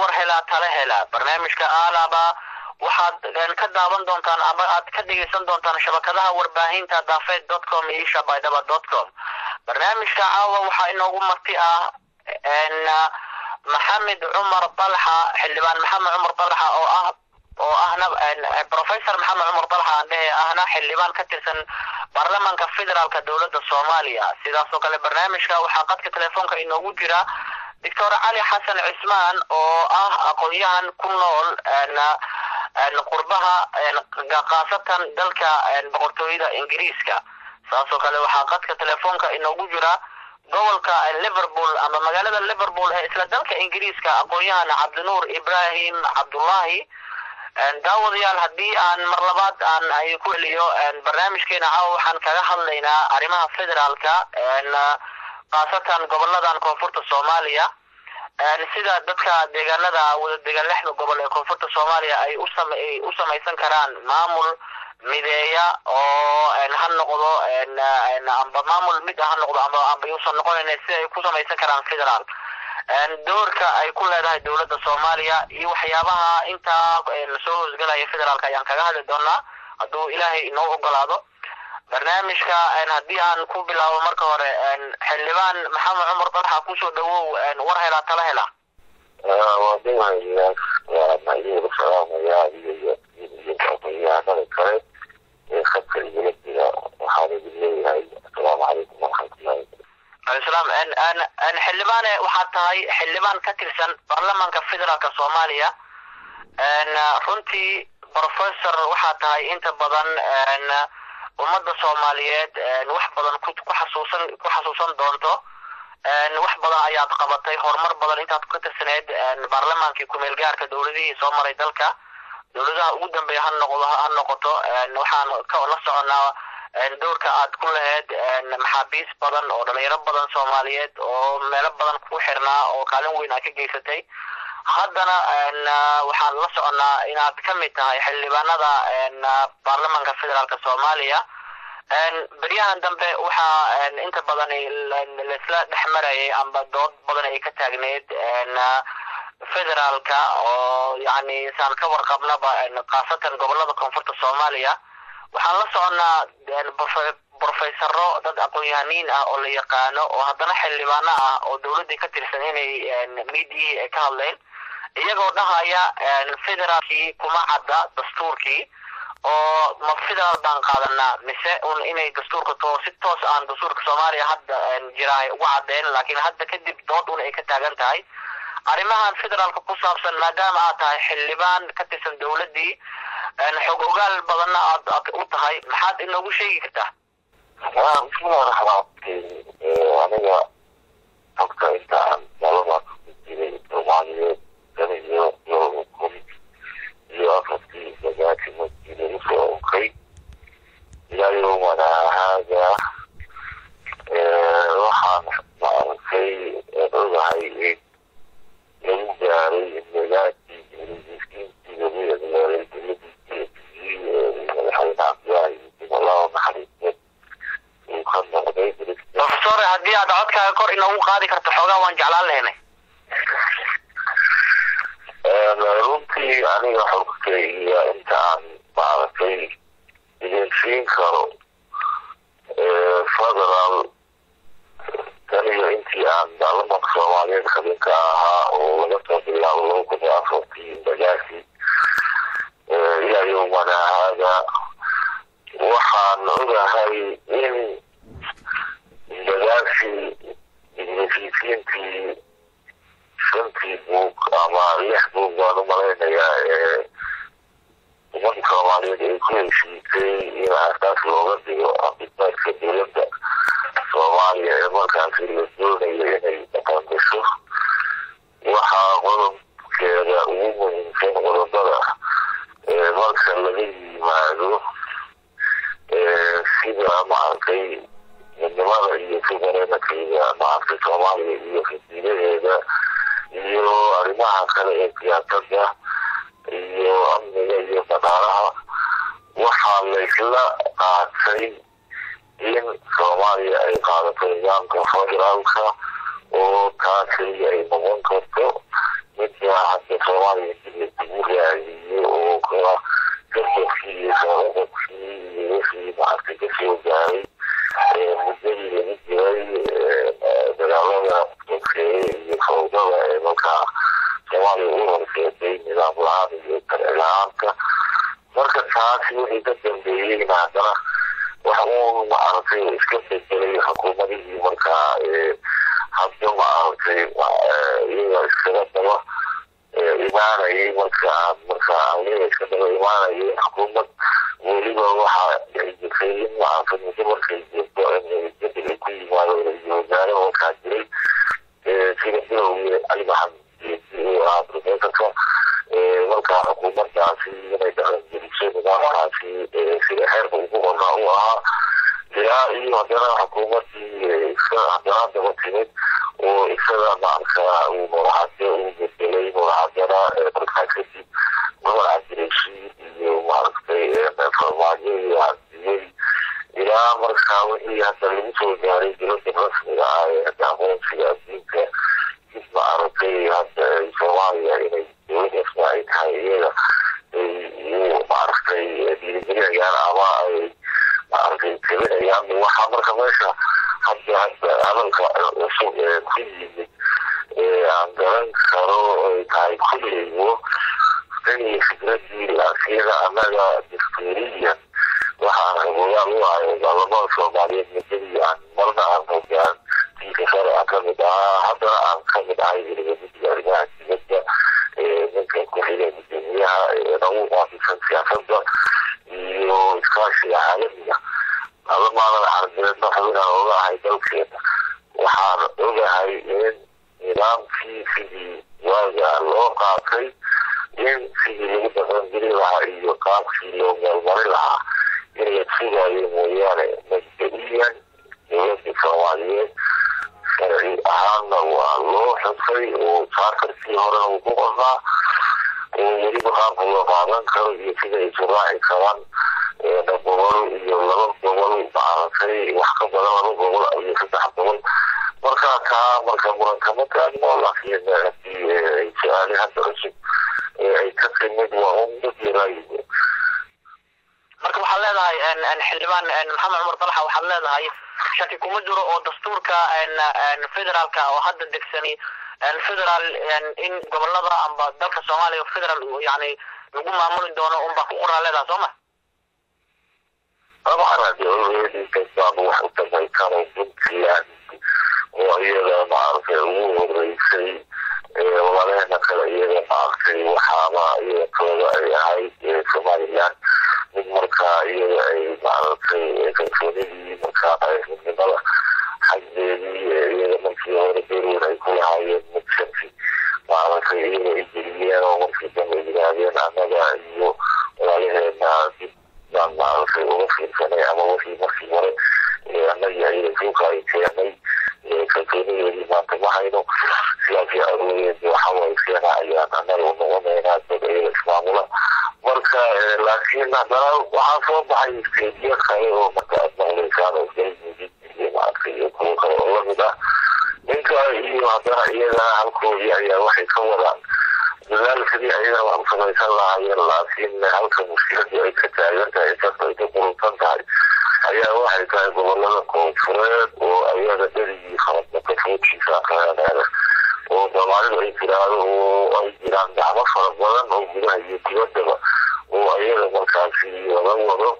war helaa tala helaa barnaamijka aalaba waxaad ka daawan doontaan ama aad ka dhegeysan doontaan shabakadaha warbaahinta daafeed dot com iyo shabaydhaba dot com barnaamijka caawa waxaa inoogu marti ah maxamed cumar dalxa xildhibaan maxamed cumar dalxa oo ah oo ahna professor maxamed cumar dalxa aan dhehe ahna xildhibaan ka tirsan baarlamaanka federaalka dowladda soomaaliya sidaas oo kale barnaamijka waxaa qadka telefoonka inoogu jira doctor cali xasan cismaan oo ah aqoon-yahan ku nool qurbaha khaasatan dalka boqortooyada ingiriiska saas oo kale waxaa qadka telefoonka inoogu jira gobolka liverpool ama magaalada liverpool ee isla dalka ingiriiska aqoon-yahan cabdinuur ibrahim cabdullahi daawadayaal haddii aan mar labaad aan ay ku celiyo barnaamijkeena caawa waxaan kaga hadlaynaa arrimaha federaalka khaasatan goboladan koonfurta soomaaliya sida dadka deegaanada wada degan lixda gobol ee koonfurta soomaaliya ay usay u samaysan karaan maamul mideeya oo ha noqdo amba maamul mid ha noqdo amba amba yuusan noqonayn si ay ku samaysan karaan federaal doorka ay ku leedahay dowladda soomaaliya iyo waxyaabaha intaa soo hoosgalaya federaalka ayaan kaga hadli doonaa hadduu ilaahay inoo ogolaado barnaamijka haddii aan ku bilaabo marka hore xildhibaan maxamed cumar dalxa kusoo dhawow war helaa tala hela aqoonyahanada kale ee khadka igala jira waxaan idin leeyahay asalaamu calaykum waraxmatullahi salaam xildhibaane waxaad tahay xildhibaan ka tirsan baarlamaanka federaalka soomaaliya runtii professor waxaad tahay inta badan ummadda soomaaliyeed wax badan ku xasuusan ku xasuusan doonto wax badan ayaad qabatay horumar badan intaad ka tirsaneyd baarlamaankii kumeel gaarka dowladihii soo maray dalka dowladaha ugu dambeeya ha noqdo ha noqoto waxaan la soconaa doorka aad ku lahayd maxaabiis badan oo dhalinyaro badan soomaaliyeed oo meelo badan ku xirnaa oo kaalin weyn aad ka geysatay haddana waxaan la soconaa inaad ka mid tahay xildhibaanada baarlamaanka federaalka soomaaliya beryahan dambe waxaa inta badan laisla dhex marayay amba dood badan ay ka taagneyd federaalka oo yani saan ka warqabnaba khaasatan gobolada koonfurta soomaaliya waxaan la soconaa brofesaro dad aqoon-yahaniin ah oo la yaqaano oo haddana xildhibaano ah oo dowladdii ka tirsan inay midiyihii ay ka hadleen iyagoo dhahaya federaalkii kuma cadda dastuurkii oo ma federaal baan qaadanaa mise un inay dastuurka to si toos aan dastuurka soomaaliya hadda jiraay uga caddeen laakiin hadda kadib dood un ay ka taagan tahay arrimahan federaalka ku saabsan maadaama aad tahay xildhibaan ka tirsan dowladdii xog ogaal badanna aad aad u tahay maxaad inoogu sheegi kartaa bismillahi raxmaan aniga xogta inta aan baarlamaanka ku jiray soomaaliyeed tan iyo laba kun iyo afartii sagaashan masjida usoo onkay ilaa yowmana haaga waxaan maaragtay ogahay in lagu gaaray magaakii ingiriiskiintii lagu yagleelay dowladii madaxweyne cabdilaahi allahu naxariiste uu ka noqday professor haddii aad codkaaga kor inoogu qaadi karto xoogaa waan jeclaan lahaynay runtii aniga xogtayga inta aan maaragtay idin siin karo federal taniyo intii aan baarlamaanka soomaaliyeed xubinka ahaa oo laga soo bilaabo laba kun iyo afartii bagaasi ilaa yowmana haaga waxaan ogahay in bagaasi ingiriisiintii shantii buug ama lix buug baan u malaynayaa ee ummadda soomaaliyeed ay ku heshiisay in asaas looga dhigo abitaadka dowladda soomaaliya ee markaasi la doonayo inay dhaqan gasho waxaa qodobkeeda ugu muhiimsan qodobada marka laga yimaado sida maaragtay midnimada iyo subarenakeeda maaragtay soomaaliya iyo xisbiyadeeda iyo arrimaha kale ee siyaasadda iyo amniga iyo dhaqaalaha waxaa laysla qaatay in soomaaliya ay qaadato nidaamka federaalka oo taasi ay noqon karto midda hadda soomaaliya dib lagu raadiyo oo kala gardarkii iyo kalaaqabkii iyo wixii maaragtay kasoo gaaray muddadii lagu jiray dagaalada sokeeye iyo fawdada ee markaa soomaaliya u horseetay nidaam la-aan iyo sharci la-aanta marka taasi wixii ka dambeeyeyna haddana wax uun maaragtay iska bedelay xukuumadihii markaa hadda maaragtay iyaga iskaga daba imaanayay markaa markaa iyaga iska daba imaanayay xukuumad weliba waxaa dhici jirtay in maaragtay muddo markay jirto in bedel ku yimaado ra-iisul wasaare markaa jiray sida bilowgii cali maxamed uu ahaa profesorka markaa xukuumaddaasi inay dhaqan geliso nidaamkaasi sida xeerka ugu qornaa u ahaa ilaa iyo haddana xukuumaddii iska haddana daba timid oo isaga maarkaa uu madaxade uu bedelay madaxadana markaa kadib gobol cabdirashiid iyo maaragtay farmaajo iyo cabdiyey ilaa markaa wixii hadda lagu soo gaaray dowladda rasmiga ah ee hadda aqoonsiga adduunka dib maaragtay hadda soomaaliya inay dowlad rasmi ay tahay iyaga ay maaragtay dhiirigelinayaan ama ay maaragtay tabinayaan waxaa marka meesha hadda hadda hadalka cusub ee ku yimid aan garan karo ay tahay kulligo tan iyo fikradii laasiyada annaga dastuuriyan waxaan hogaan u ahay baarlamada soomaaliyeed muddadii aan marna aan hogaan diinka sare aan kamid ahaa haddana aan kamid ahay weliba guddiga arrimaha dibadda ninka ku-xiga gudoomiyaha nagu qaabisan siyaasadda iyo iskaashiga caalamiga alamaadan carbeedna xubinaan oga ahay dalkeena waxaan ogahay in nidaamkii sidii waaga loo qaatay in sidii lagu dhaqangeli lahaa iyo qaabkii loo meelmari lahaa in la sugaayo mooyaane mabda-iyan dowladda soomaaliyeed sharci ahaanna waa loo xusay oo saarkarkii horena uu ku qornaa oo weliba qaabka loo qaadan karo iyo sida ay suraaci karaan gobol iyo laba gobol maaragtay wax ka badan laba gobol iyo saddex gobol marka taa marka murankama taagno laakiin hadii ay su-aali hadda cusub ay ka timid waa un mid yaraayigo marka waxaad leedahay xildhibaan maxamed cumar dalaxa waxaad leedahay shaki kuma jiro oo dastuurka federaalka oo hadda degsani federal in gobolada amba dalka soomaaliya federal yani lagu maamuli doono unbaa ku qoraa leedahay soo ma طبعا هذه كتاب واحد كما كانوا puntland oo iyada maaragtay ugu horeysay walaalahena kale iyada maaragtay waxaaba iyada kooda ay ahayd somaliland mid markaa iyada ay maaragtay kalsoonidii markaa qaybnimada xaggeedii iyada markii hore beroon ay ku lahaayeen mid shaki maaragtay iyada ay geliyeen oo markii dambe yidhaahdeen annaga iyo walaalaheena dib baan maaragtay uga fiirsanay ama wixii markii hore annaga iyada suuka ay keenay kalsoonideedii maanta ma hayno sidaasii awoodeed waxaway keena ayaan annaga u noqonaynaa dad iyada ismaamula marka laakiin haddana waxaa soo baxay isteediyo kale oo marka aad maqlaysaan oo galmudug iyo maaragtay iyo kuwo kale oo lamid ah ninka iyo haddana iyagana halkoodii ayaa waxay ka wadaan dadaal sidii ayagana wax u samaysan lahaayeen laakiin halka mushkiladii ay ka taagan tahay inkastoo ay ka qurusan tahay ayaa waxay tahay gobolada koonfureed oo ayaga dherigii khaladnaka foodkiisa aqaanaada oo soomaalidu ay tiraahdo oo ay jiraan gacmo fara badan oo gudaha iyo dibaddaba oo ayaga markaasi laga wado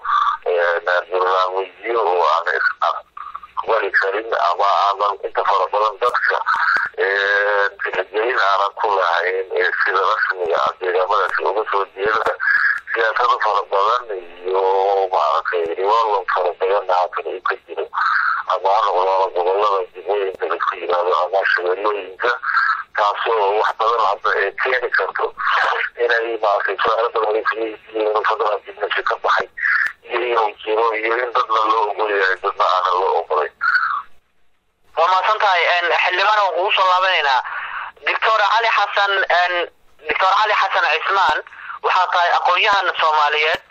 barnaamijyo oo aan aqbali karin ama aanan inta fara badan dadka tixgelin aanan ku lahayn sida rasmiga ah deegaamadaasi uga soo jeeda siyaasado fara badan iyo maaragtay riwaalon fara badanna haatan uu ka jiro ama ha noqdaaba gobolada dibooyinka laisku yiraahdo ama shabeellooyinka taasoo wax badan hadda ee keeni karto inay maaragtay su-aalo badan ay kuleeyihiin fadlan dibnasi ka baxay iyo inuu jiro iyo in dadna loo ogol yahay dadna aanan loo ogolayn waa mahadsan tahay xildhibaan waan kugu soo laabanaynaa doctor cali xasan doctor cali xasan cismaan waxaa tahay aqoon-yahan soomaaliyeed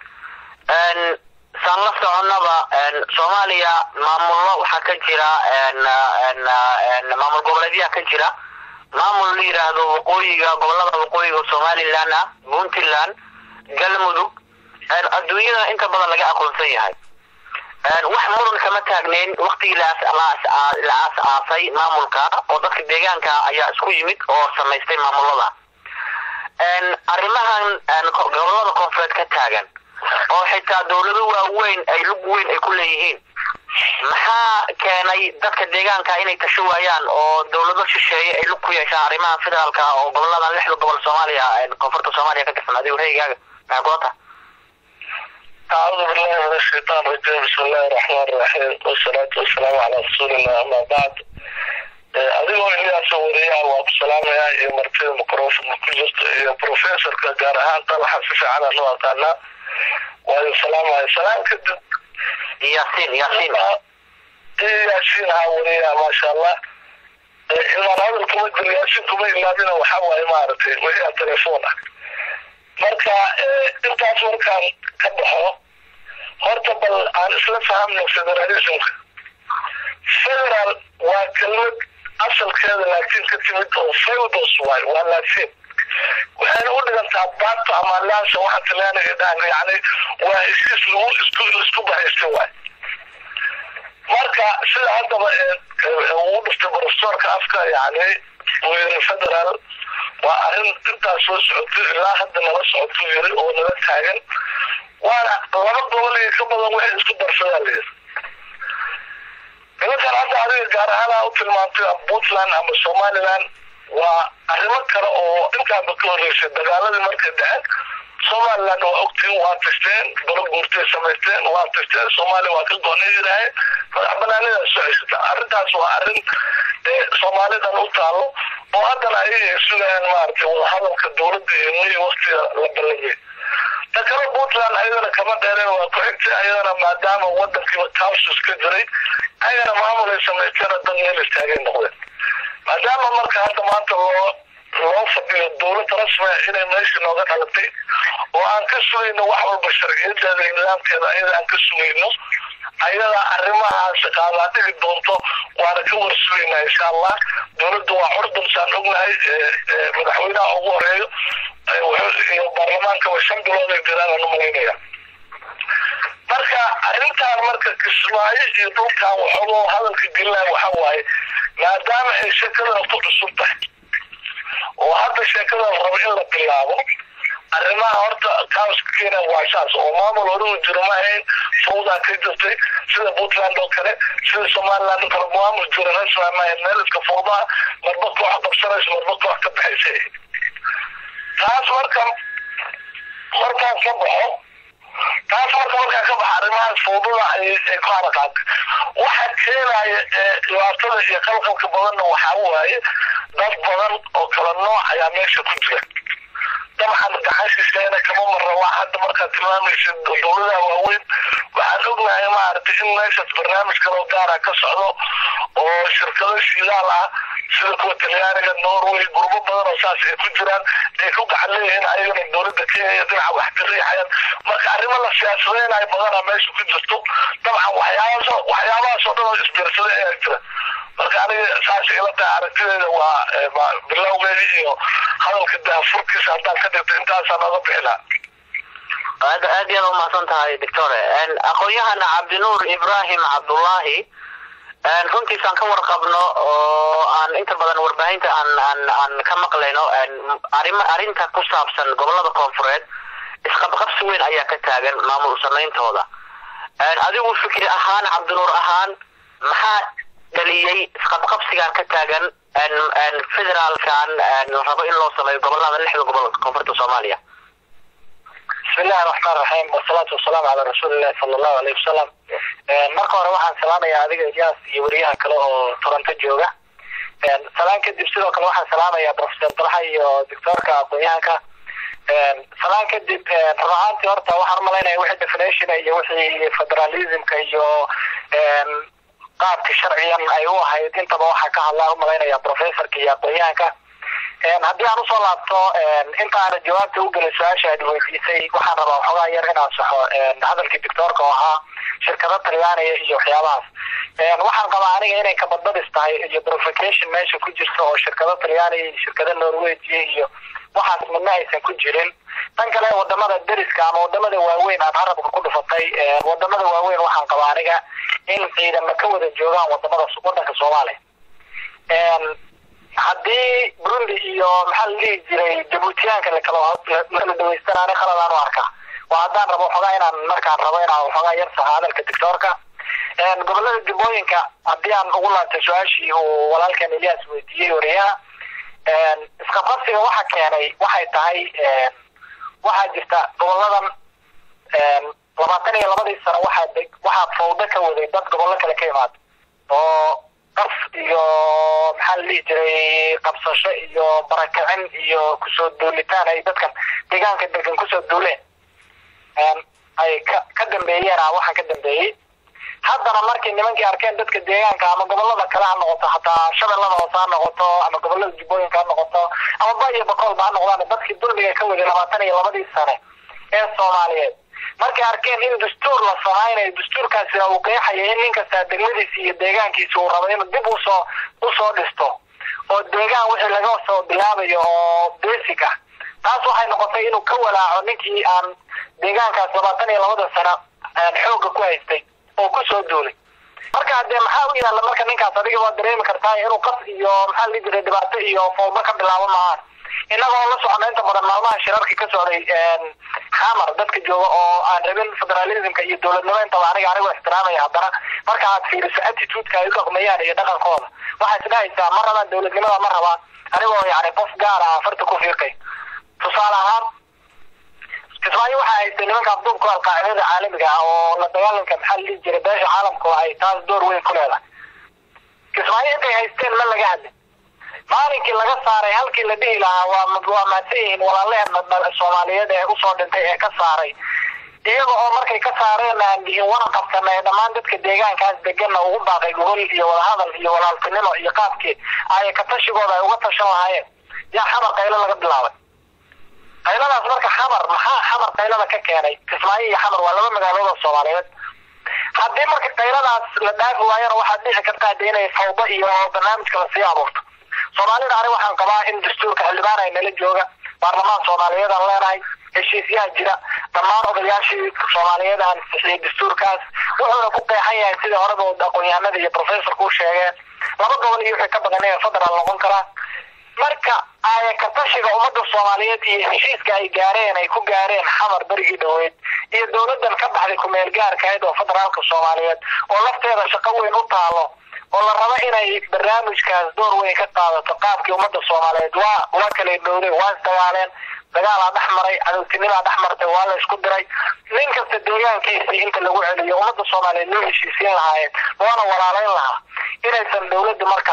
saan la soconnaba soomaaliya maamullo waxaa ka jira maamul goboleedyaha ka jira maamul la yidhaahdo waqooyiga gobolada waqooyiga somaliland ah puntland galmudug adduunyada inta badan laga aqoonsan yahay wax muran kama taagneyn waktigii la aas-aasay maamulka oo dadka deegaanka ayaa isku yimid oo samaystay maamulada arrimahan gobolada koonfureed ka taagan oo xitaa dowlado waaweyn ay lug weyn ay ku leeyihiin maxaa keenay dadka deegaanka inay tasho waayaan oo dowlado shisheeye ay lug ku yeeshaan arrimaha federaalka oo gobolada lixda gobol soomaaliya koonfurta soomaaliya ka tirsan adigu reygaaga maxaa kulata أعوذ بالله من الشيطان الرجيم بسم الله الرحمن الرحيم والصلاة والسلام على رسول الله أما بعد adigoo ilyaasa wariyaha waa ku salaamayaa iyo martida microfon ku jirta iyo professorka gaar ahaan talaxa si fiican aan u aqaanaa waayo salaamaya salaam kadib yaasiin yaasiin yaasiin haa wariyaha maasha allah ilmaan hadal kuma jiro yaasiin kuma ilaabina waxaa waaye maaragtay wariyaha telefoon ah marka intaas markaan ka baxo horta bal aan isla fahamno federalismka federal waa kelmad asalkeeda laakiin ka timid oo feudos waay waa laatiin waxayna u dhigantaa bato ama laasa waxa talyaaniga dhahan yani waa heshiis lagu isku isku bahaystay waay marka sida haddaba uu dhiftay profesorka afka yani uu yiri federal waa arrin intaas soo socoto ilaa hadda nala socoto yiri oo nala taagan waana laba gobol iyo ka badan waxay isku darsadaa layiri nimankan hadda adiga gaar ahaan u tilmaantay puntland ama somaliland waa arrimo kale oo intaanba ka horreysay dagaaladii markay dhaceen somaliland waa ogtiin waa tashteen balo guurtay samaysteen waa tashteen soomaaliya waa ka goonay yidhaaheen madax banaanidaa soo ceshata arrintaas waa arrin soomaalidan u taalo oo haddana ayaga ay sugayaan maaragtay wadahadalka dowladda iyo niy waktiga la ballamiyay ta kale puntland ayadana kama dheereen waa ku xigtay ayadana maadaama wadankiiba tausus ka jiray ayagana maamul ay samaysteen dad meel istaagay noqdeen maadaama marka hadda maanta loo loo fadhiyo dowlad rasmiga inay meesha nooga dhalatay oo aan ka sugayno wax walba sharciyadeeda iyo nidaamkeeda ayada aan ka sugayno ayada arrimahaas qaadaa dhigi doonto waana ka warsugaynaa insha allah dowladda waa curdun saan ognahay madaxweynaha ugu horeeyo iyo baarlamaankaba shan bilood ay jiraan aan umalaynaya marka arrintaan marka kismaayo iyo dhulkan waxoogoo hadalka gelinaya waxa waaye maadaama ay sheekadana ku cusub tahay oo hadda sheekadan rabo in la bilaabo arrimaha horta kaoska keenan waa saas oo maamul hore u jiro ma ahayn fawdaa ka jirtay sida puntland oo kale sida somaliland oo kale maamul jiro rasmi ma ahayn meel iska fawdaa marba koox qabsanaysa marba koox ka baxaysa taas marka markaan ka baxo taas marka markaa ka baxa arrimahaas fawdada ay ku haraqaatay waxa keenaya dhibaatada iyo qalqalka badanna waxaa waaye dad badan oo kala nooc ayaa meesha ku jira dabcan gaxashiisheena kama marra waa hadda markaad tilmaamaysa dowladaha waaweyn waxaan ognahay maaragtay in meeshaas barnaamij kaloo gaara ka socdo oo shirkado shidaal ah sida kuwa talyaaniga norway gurbo badan oo saas ay ku jiraan ay ku gacan leeyihiin ayagana dowladda kenya dhinaca wax ka riixayaan marka arrimo la siyaasadeynayo badana meesha ku jirto dabcan waxyaabaas waxyaabahaas oo dhan oo isbiirsaday ayaa jira marka aniga saas ila tahay aragtideeda waa bilowgeeda iyo hadalka daafurkiisa haddaan ka dhigto intaasaan oga bixi lahaa aad aad yaad umahadsan tahay doctore aqoon-yahana cabdinuur ibrahim cabdullaahi runtiisaan ka warqabno oo aan inta badan warbaahinta aan aan aan ka maqlayno arima arrinta ku saabsan gobolada koonfureed isqabqabsi weyn ayaa ka taagan maamul samayntooda adigu fikri ahaan cabdinuur ahaan maxaa dhaliyey isqabqabsigan ka taagan federaalkan rabo in loo sameeyo gobolada lixda gobol koonfurta soomaaliya بسم الله الرحمن الرحيم والصلاة والسلام على رسول الله صلى الله عليه وسلم marka hore waxaan salaamayaa adiga ijaas iyo wariyaha kale oo toronto jooga salaan kadib sidoo kale waxaan salaamayaa professor dalxa iyo doctorka aqoon-yahanka salaan kadib run ahaantii horta waxaan umalaynaya wixii definition iyo wixii federalismka iyo qaabka sharciyan ay u ahayd intaba waxaa ka hadlaa umalaynaya professorka iyo aqoon-yahanka haddii aan usoo laabto inta aana jawaabta u gelin su-aasha aad weydiisay waxaan rabaa waxoogaa yar inaan saxo hadalkii doctoorka oo ahaa shirkado talyaaniga iyo waxyaabahaas waxaan qabaa aniga inay kabadbadis tahay iyo provocation meesha ku jirta oo shirkado talyaaniga iyo shirkado norwegia iyo waxaas midna aysan ku jirin tan kale wadamada deriska ama wadamada waaweyn aad harabka ku dhufatay wadamada waaweyn waxaan qabaa aniga in ciidama ka wada joogaan wadamada wadanka soomaaliya haddii burundi iyo maxaa la dhihi jiray jabuutiyaanka lakala lakala dhaweystanaani khaladaan u arkaa waa haddaan rabo waxoogaa inaan markaan rabo inaan waxoogaa yar saha hadalka doctoorka gobolada jubbooyinka haddii aan ugu laabtay su-aashii uu walaalkan elias weydiiyey wariyaha isqabqabsiga waxa keenay waxay tahay waxaa jirta goboladan labaatan iyo labadii sano waxaa deg waxaa fawdo ka waday dad gobollo kale ka imaada oo qaf iyo maxaa la dhihi jiray qabsasho iyo barakicin iyo kusoo duulitaan ay dadkan deegaanka degan kusoo duuleen ay ka ka dambeeyeen a waxaan ka dambeeyey haddana markay nimankii arkeen dadka deegaanka ama gobolada kale ha noqoto hataa shabeellada hoose ha noqoto ama gobolada jubbooyinka ha noqoto ama ba iyo bakoolba ha noqdaan dadkii dulmiga ka waday labaatan iyo labadii sane ee soomaaliyeed markay arkeen in dastuur la samaynayo dastuurkaasi uu qeexayo in nin kastaa degmadiisi iyo deegaankiisa uu rabo inuu dib usoo usoo dhisto oo deegaan wixii laga soo bilaabayo oo basic ah taas waxay noqotay inuu ka walaaco ninkii aan deegaankaas labaatan iyo labada sano xooga ku haystay oo kusoo duulay marka dee maxaa u yaalla marka ninkaas adiga waa dareemi kartaa inuu qas iyo maxaa la dhihi jiray dhibaato iyo fawdo ka bilaabo maahan innagoo la socona inta badan maalmaha shirarka ka socday xamar dadka jooga oo aan rabin federalismka iyo dowladnimo intaba aniga anigoo ixtiraamaya haddana marka aad fiiriso attitudeka ay u dhaqmayaan iyo dhaqankooda waxaa isdhahaysaa ma rabaan dowladnimada ma rabaan anigoo yani qof gaar ah farta ku fiiqay tusaale ahaan kismaayo waxaa haystay nimanka abduubka alqaacidada caalamiga ah oo la dagaalanka maxaa la dhihi jiray beesha caalamka ay taas door weyn ku leedahay kismaayo intay haysteen ma laga hadlin maalinkii laga saaray halkii la dhihi lahaa waa waa mahadsan yihiin walaaleheen soomaaliyeed ee usoo dhintay ee ka saaray iyaga oo markay ka saareen aan dhihin waran qabsana ee dhammaan dadka deegaankaas deganna ugu baaqay gogol iyo wadahadal iyo walaaltinimo iyo qaabkii ay ka tashigooda ay uga tashan lahaayeen yaa xamar qaylo laga bilaabay qayladaas marka xamar maxaa xamar qaylada ka keenay kismaayo iyo xamar waa laba magaalood oo soomaaliyeed haddii marka qayladaas la dhaafi waayana waxaad dhici kartaa de inay fawdo iyo barnaamijka lasii abuurto soomaalida ani waxaan qabaa in dastuurka xildhibaan ay nala jooga baarlamaan soomaaliyeed aan leenahay heshiisyaha jira dhammaan odayaashii soomaaliyeed aan sixiyey dastuurkaas wuxuuna ku qeexan yahay sidii horeba aqoon-yahanada iyo professorka u sheegeen laba gobol iyo wixii ka badan inay federal noqon karaan marka aaya ka tashiga ummadda soomaaliyeed iyo heshiiska ay gaareen ay ku gaareen xamar berigii dhaweyd iyo dowladan ka baxday kumeel gaarkahayd oo federaalka soomaaliyeed oo lafteeda shaqo weyn u taalo oo la rabo inay barnaamijkaas door weyn ka qaadato qaabkii ummadda soomaaliyeed waa waa kala dhowday waa isdagaaleen dagaalaa dhex maray cadowtinimaa dhex martay waa la isku diray nin kasta deegaankiisii inta lagu celiyo ummadda soomaaliyeed loo heshiisiin lahaayeen loona walaalayn lahaa inaysan dowladda marka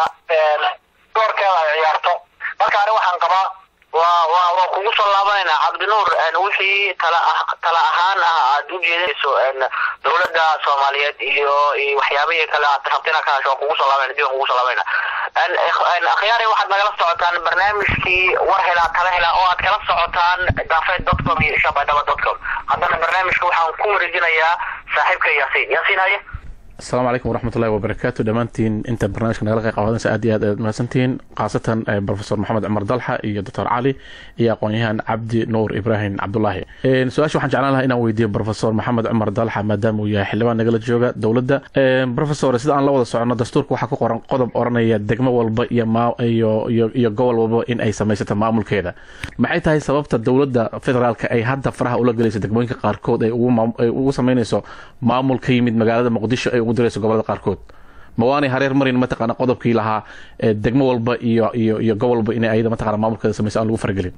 doorkeeda ay ciyaarto marka ani waxaan qabaa waa waa waa kugu soo laabanaynaa cabdinuur wixii tala ah tala ahaan ah aad u jeedinayso dowladda soomaaliyeed iyo iyo waxyaabihii kale aad rabtina ka hasho waa kugu soo laabanayna dib aan kugu soo laabanayna akhyaari waxaad nagala socotaan barnaamijkii war helaa tala helaa oo aad kala socotaan daafeed dot com iyo shabaydhaba dot com haddana barnaamijka waxaan ku wareejinayaa saaxiibka yaasiin yaasiin haye asalaamu calaykum waraxmatullahi wabarakaatu dhammaantiin inta barnaamijka nagala qayb qaadanaysa aad iyo aad aad mahadsantihiin khaasatan profesor maxamed cumar dalxa iyo doctor cali iyo aqoon-yahan cabdi nuur ibraahim cabdulaahi su-aasha waxaan jeclaan lahaa inaan weydiiyo profesor maxamed cumar dalxa maadaama uu yahay xildhibaan nagala jooga dowladda profesor sida aan la wada socono dastuurka waxaa ku qoran qodob oranaya degmo walba iyo iyo iyo iyo gobol walba in ay samaysato maamulkeeda maxay tahay sababta dowladda federaalka ay hadda faraha ula gelayso degmooyinka qaarkood ay ugu sameynayso maamul ka yimid magaalada muqdisho ay ugu dirayso gobolada qaarkood ma waanay hareer marin mataqaana qodobkii lahaa degmo walba iyo iyo iyo gobol walba inay ayada mataqana maamulkeeda samayso aan lagu faragelin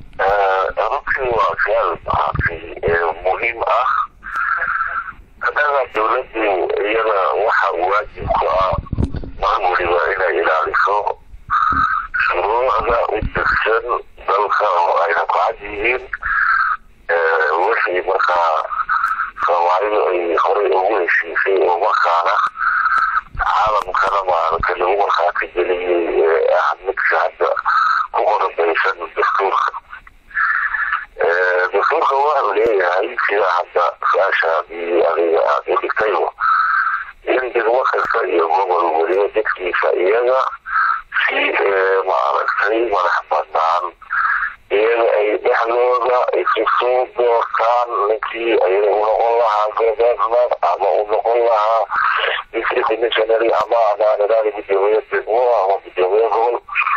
runtii waa su-aal maaragtay muhiim ah annaga dowladdu iyada waxa waajib ku ah mar waliba inay ilaaliso shuruucda u degsan dalka oo ayna ku cad yihiin wixii markaa soomaalidu ay horey ugu heshiisay oo markaana caalamkana maaragtay lagu markhaati geliyey ee ah midka hadda ku qoran shaqaysa iyaga si maaragtay madax banaan iyaga ay dhexdooda isu soo doortaan ninkii ayaga u noqon lahaa governor ama u noqon lahaa district commissionary ama amaanadaada gudoomiye degmo ama gudoomiye gobol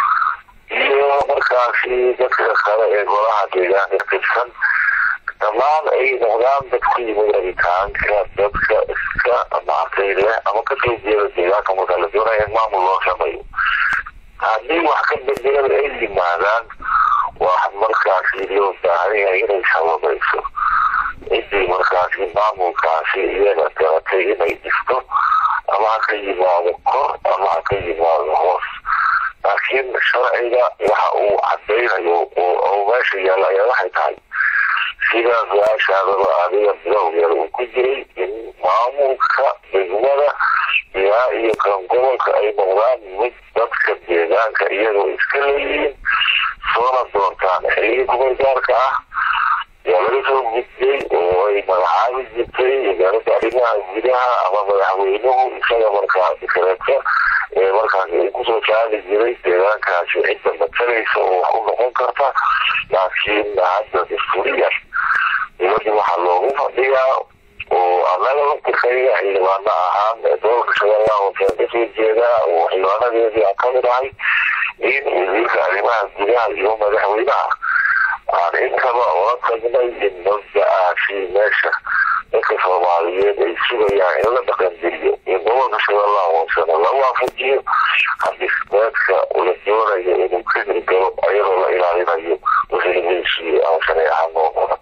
iyo markaasi dadka kale ee golaha deegaanka tirsan dhammaan ay noqdaan dadku yimid rabitaanka dadka iska maartay leh ama kasoo jeeda deegaanka marka la doonaya in maamul loo sameeyo haddii wax ka bedelada ay yimaadaan wax markaasi loo baahan yahay inay sababayso ciddii markaasi maamulkaasi iyaga garatay inay dhisto ama ha ka yimaado kor ama ha ka yimaado hoos laakiin sharciga waxa uu cadaynayo oo meesha yaalla ayaa waxay tahay sidaas su-aashaadaba adiga bilowgeeda uu ku jiray in maamulka degmada ilaa iyo kan gobolka ay noqdaan mid dadka deegaanka iyagoo iska leeyihiin soona doontaan xilligii kumaygaarka ah yaa laga soo gudbay oo ay magacaabi jirtay wasaaradda arrimaha gudaha ama madaxweynuhu isaga markaa dikareedka ee markaasi ay kusoo saari jiray deegaankaasi cidda matalaysa oo wax u noqon karta laakiin hadda dastuuriyan dowladda waxaa loogu fadhiyaa oo annaga laftirkayga xildhibaano ahaan doolka shabeellaha hoose kasoo jeeda oo xildhibaanadeedii aan kamid ahay in wasiirka arrimaha gudaha iyo madaxweynaha aan intaba ola tagnay in mabda-aasi meesha dadka soomaaliyeed ay sugayaan in la dhaqangeliyo in gobolka shabeellaha hoosena la waafajiyo hadismeedka la doonayo inuu ka hirgalo ayadoo la ilaalinayo wasiiradiisii ama shareeca noqona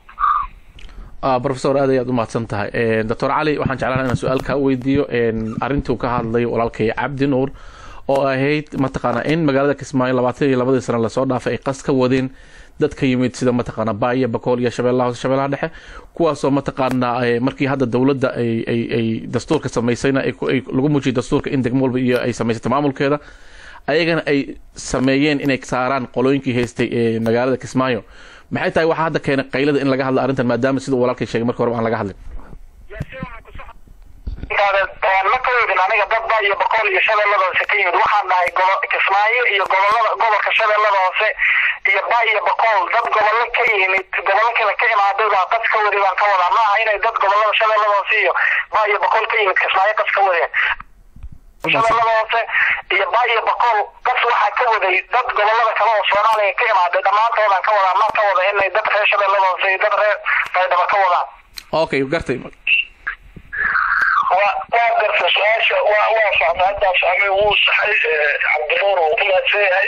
rofesor aad ayaad u mahadsan tahay doctor cali waxaan jeclaan inaan su-aal kaa weydiiyo arrintuu ka hadlay walaalkay cabdi nuur oo ahayd mataqaana in magaalada kismaayo labaatan iyo labadii sano lasoo dhaafay ay qas ka wadeen dad ka yimid sida mataqaana baaya bakool iyo shabeellaha hoose shabeellaha dhexe kuwaasoo mataqaana markii hadda dowladda ay ay ay dastuurka samaysayna ay lagu muujiyay dastuurka in degmo walba iyo ay samaysatay maamulkeeda ayagana ay sameeyeen inay saaraan qolooyinkii haystay ee magaalada kismaayo maxay tahay waxaa hadda keenay qaylada in laga hadla arrintan maadaama sida uu walaalkay sheegay marka horeba aan laga hadlin ma ka weydin aniga dad ba iyo boqol iyo shabeellada hoose ka yimid waxaan dhahay kismaayo iyo gobolada gobolka shabeellada hoose iyo ba iyo boqol dad gobollo ka yimid gobollo kale ka imaaday baa qas ka wadi baan ka wadaa ma aha inay dad gobolada shabeellada hoose iyo ba iyo boqol ka yimid kismaayo qas ka wadeen shabeellada hoose iyo ba iyo boqol qas waxaa ka waday dad gobolada kale oo soomaaliya ka imaaday dhammaantoodaan ka wadaa ma ka wada inay dad reer shabeellada hoose iyo dad reer baydhaba ka wadaan okay gartay waa waa garta su-aasha waa waa fahmay haddaa fahmay wuu saxay cabdinuur uu ku mahadsan yahay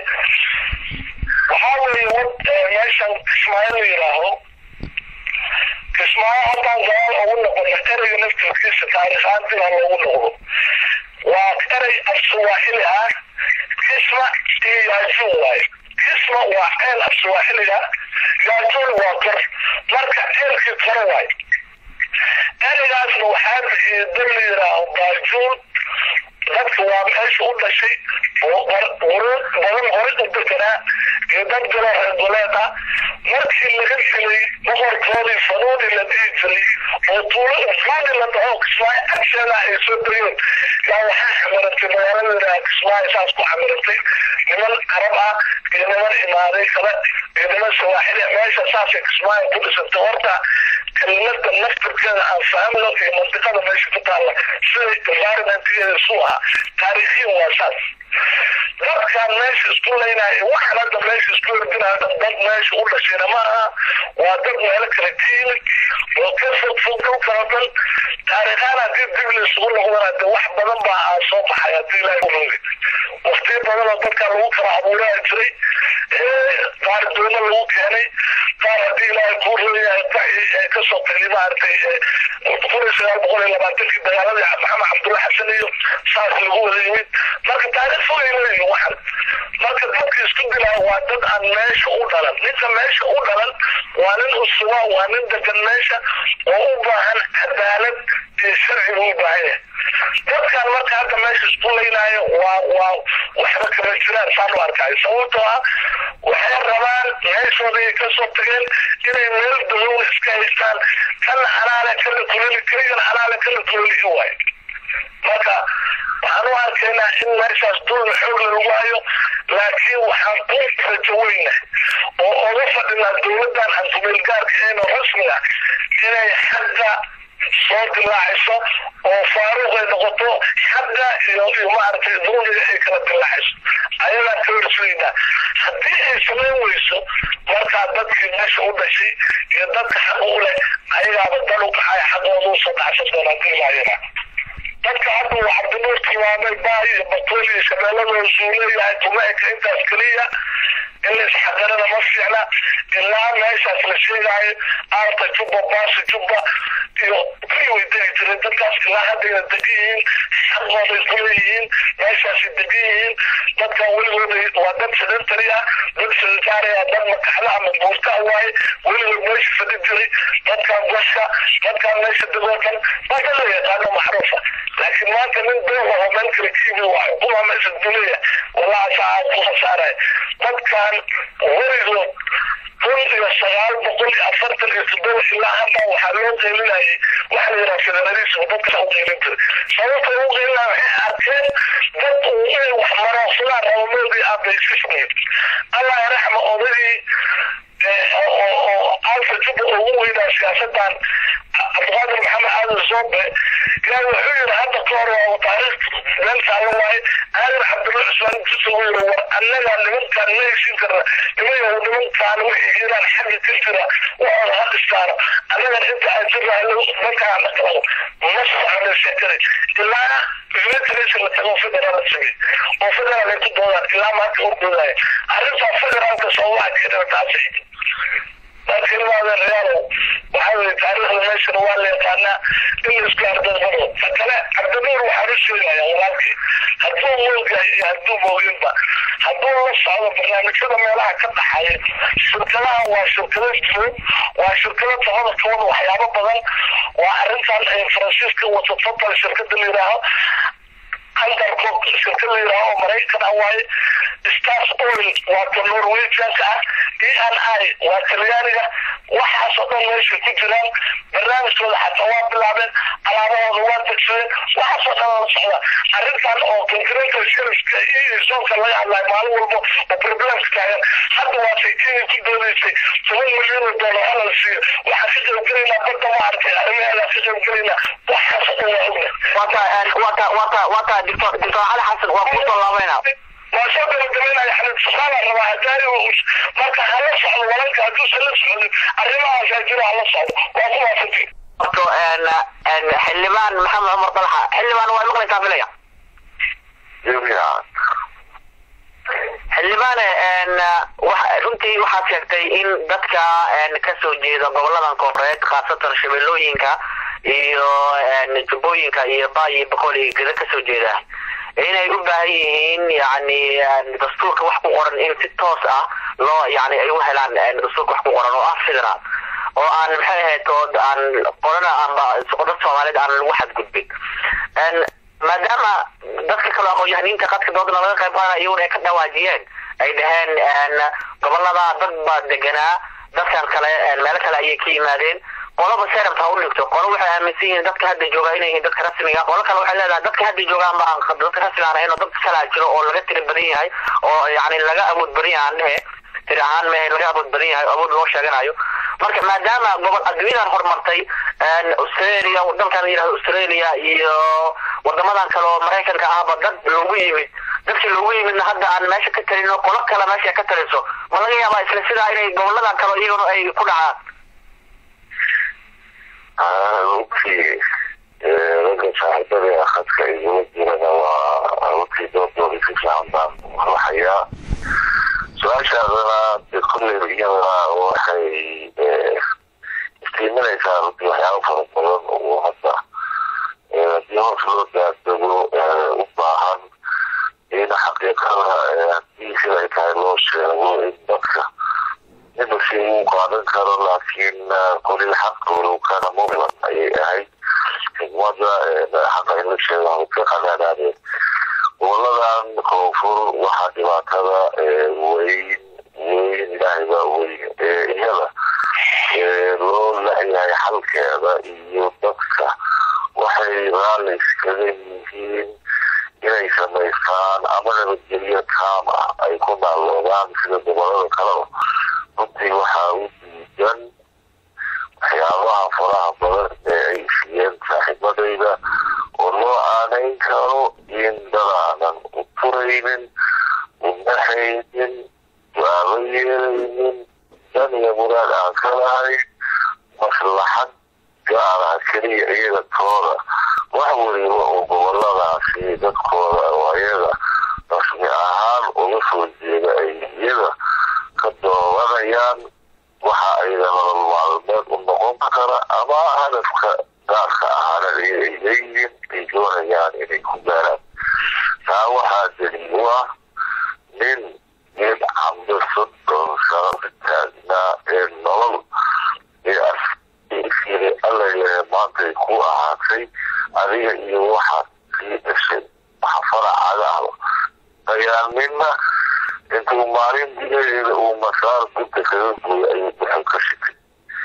waxaa weeye wad meeshan kismaayo la yidhaaho kismaayo haddaan gadaal ugu noqono ereyga naftirkiisa taariikhaan dib ha loogu noqdo waa erey af suwaaxili ah kisma iyo yaajuun waaye kisma waa ceel af suwaaxiliga yaajuun waa kor marka ceelkii kore waaye ereygaasna waxaa bixiyay dad la yidhaaho baajuun dadka waa meesha u dhashay oo quruud badan horay u deganaa iyo dad galoo reer goleed ah markii laga dilay boqorkoodii fanuuni la dhihi jiray oo tuulo ufuuni la dhaho kismaayo agteeda ay soo degeen yaa waxaa xamirantay magaalada yidhaha kismaayo saas ku xamirantay niman carab ah iyo niman imaaday kale iyo niman sawaaxili meesha saasay kismaayo ku dhisantay horta kelimada naftirkeeda aan fahmno iyo mandiqada meesha ku taalla sida environmentkeeda isu aha taariikhiyan waa saas dadkaan meesha isku leynaayo waxaan hadda meesha isku herdinaya dad meesha u dhashayna ma aha waa dad meelo kale ka yimid oo ka fog fog dhulkana dhan taariikhaan haddii dib la isugu noqdana de wax badan baa aa soo baxay haddii ilaahay u rogi waqtiyo badan oo dadkaa lagu kala abuuraa jiray qaar doomo lagu keenay qaar haddii ilaahay kuu royahay baxi ee kasoo tagay maaragtay kun iyo sagaal boqol iyo labaatankii dagaaladii maxamed cabdulla xasan iyo saas lagu wada yimid marka taariikh fogay leeyihin waxan marka dadka isku dilaa waa dad aan meesha u dhalan ninka meesha u dhalan waa nin usuba waa nin degan meesha oo u baahan cadaalad iyo sharci buu u baahan yahay dadkan marka hadda meesha isku leynaayo waa waa waxba kama jiraan saan u arkaayo sababtoo ah waxay rabaan meeshooda ay kasoo tageen inay meel dulowna iska haystaan kana xalaale kana kuleli keligana xalaale kana kuleli i waayo marka waxaan u arkaynaa in meeshaas dulmi xoogle lagu hayo laakiin waxaan ku rajo weyna oo oga fadhinaa dowladdan antumeelgaarka eeno rasmiga inay xagga soo dilaacayso oo faaruq ay noqoto xagga iyo iyo maaragtay dulmiga ay kala dilaacayso ayagaa ka horsugaynaa haddii ay samayn weyso markaa dadkii meesha u dhashay iyo dadka xaqa u leh ayagaaba dal u kacay xaqooda usoo dhacsan doonaa diimaayana dadka hadda uu cabdinuur tilmaamay baay iyo batuul iyo shabeelladooda suu leeyahay tumaeka intaas keliya in la isxaqirada ma fiicna ilaa meeshaas la sheegaayo aarta jubba baasa jubba iyo kii way degi jireen dadkaas ilaa haddayna degan yihiin xaqooday ku leeyihiin meeshaasay degan yihiin dadkan weligooda waa dad sedentary ah dad sedentary ah dad makaxda ama buurta waaye weligood meesha fadhi jiray dadkan goska dadkan meesha degoo dhan waa dad la yaqaano macruufa laakiin maanta nin dooga oo meel kale kiibi waa xukuma meesha duleya wallahi saa ku khasaaraya dadkan weligood kun iyo sagaal boqol iyo afartan iyo toddoba ilaa hadda waxaa loo qeylinayay waxa la yidhaha federalism dadka u qeylin jiray sababta ugu qeylinaya waxay arkeen dad uu inay wax maroonsadaan rabamoodii abaysisnayd allah raxma odagii oo alfa juba ugu weynaa siyaasadan cabdiqaadir maxamed aadan zoobe yaa wuxuu yidhi hadda ka hor waa taariikh meel saaran waaye aadan cabdulla cusmaan intiisa uu yidhi war annaga nimankaan ma heshin karna nimayow nimankaan wixii hiiraan xagga ka jira waxooda ha dhistaano annagan inta aan jirnahay dadkaan dhaqamo ma socdo sheekada ilaa federation la tago federaal la samey oo federaal ay ku doodaan ilaa maanta ordoodaaya arrintaa federaalka soomaha keenana taasi laakiin realo waxaa weye taariikhda meeshana waa la yaqaanaa in la isku ardadmado ta kale cabdinuur waxaan u sheegaya walaalkii hadduu moogyahay iyo hadduu mooginba hadduu la socdo barnaamijyada meelaha ka dhaxaya shirkadaha waa shirkado jiro waa shirkado tabada kabada waxyaabo badan waa arrintan ay faransiiska wato total shirkada la yidhaaho andarcook shirkad la yidhaaho oo maraykan ah waaye stars oil waa ka norwegianka ah e n i waa talyaaniga waxaasoo dhan meeshay ku jiraan barnaamijkooda xataa waa bilaabeen alaabahooda waa degsadeen waxaasoo dhan la socda arrintan oo concretal sharifka iyo soonka laga hadlayo maalin walba oo problemka taagan hadda waa saytiini ku doodaysay toban milyan oo doolar hala la siiyo waxaan ka qaybgelaynaa badda ma arkay arrimaheeda ka qaybgelaynaa waxaasoo dhan waa ogna wata wata wata wata doctor doctor cali xasan waa kusoo laabayna waa soo gabagabaynaya xalid suqaala rabaa hadaari marka hala socdo walalka hadduusan la socdin arrimahaasaa jira hala socdo waa ku waafatin horto xildhibaan maxamed cumar dalxa xildhibaan waa maqlaysaa filaya xildhibaane runtii waxaad sheegtay in dadka kasoo jeeda goboladan kooreed khaasatan shabeellooyinka iyo jubbooyinka iyo baayi boqol iyo geda kasoo jeeda inay u baahan yihiin yani dastuurka wax ku qoran in si toos ah loo yani ay u helaan dastuurka wax ku qoran oo ah federaal oo aan maxay ahayd oo aan qorana amba dad soomaaliyeed aan lagu xadgudbin maadaama dadka kale aqoon-yahaniinta qadka doodana laga qayb qaadana iyaguna ay ka dhawaajiyeen ay dhaheen gobolada dad baa deganaa dadkan kale meelo kale ayay ka yimaadeen qolaba serab ha u dhigto qolo waxay aaminsan yihiin dadka hadda jooga inay yihiin dadka rasmiga qolo kale waxay leedahay dadka hadda joogaan ma aan dadka rasmiga aan ahayn oo dad kalaa jiro oo laga tiri badan yahay oo yani laga awood badan yahay aan dhehe tiri ahaan mehe laga awood badan yahay awood loo sheeganayo marka maadaama gobol adduunyadan horumartay australia dalkan yidhahdo australia iyo wadamadan kale oo maraykanka ahba dad loogu yimid dadkii loogu yimidna hadda aan meesha ka talino qolo kale meesha ka taliso ma laga yaabaa isla sidaa inay goboladan kale iyaguna ay ku dhacaan runtii ragga saaxiibada khadka igula jirana waa runtii doodooda si fiican baan ruuxayaa su-aashaadana de kulleyba iyadana waxay istiiminaysaa runtii waxyaaba fara badan oo hadda haddii hoos loo daadego u baahan in xaqiiqada haddii sida ay tahay loo sheego in dadka inba si uu qaadan karo laakiin kulil xaq walow kana mudlan ayay ahayd xigmada xaqa in la sheego ha ka qadaadaadeen goboladan koonfur waxaa dhibaatada weyn weyn ilaahay baa weyn iyada loo layahay xalkeeda iyo dadka waxay raalli iskaga yihiin inay samaystaan ama nabadgelyo taam ah ay ku naalloodaan sida gobolada kaleba runtii waxaa u diidan waxyaabaha faraha badan ee ay siiyeen saaxiibadayda oo loo aanayn karo in dadaanan u turaynin u naxaynin su-aalo yeelaynin dan iyo muraad aan ka lahayn maslaxad gaara keliya iyaga tooda wax weliba oo goboladaasi dadkooda oo ayaga rasmi ahaan uga soo jeeda ay iyaga ka doobanayaan waxa ayda nolol maalmeed u noqon kara ama hadafka gaarka ahaana iyaga ay leeyihiin ay doonayaan inay ku gaaraan taa waxaa daliil u ah nin geed camdo soddon sano ka taagnaa ee nolol ee alla yahe maantay ku ahaatay adiga iyo waxaad sii dhashay waxa faracaaga ahba dayaalnina intuu maalin gudaheeda uu masaar gudda kaga gooyo ayuu buxo ka shitay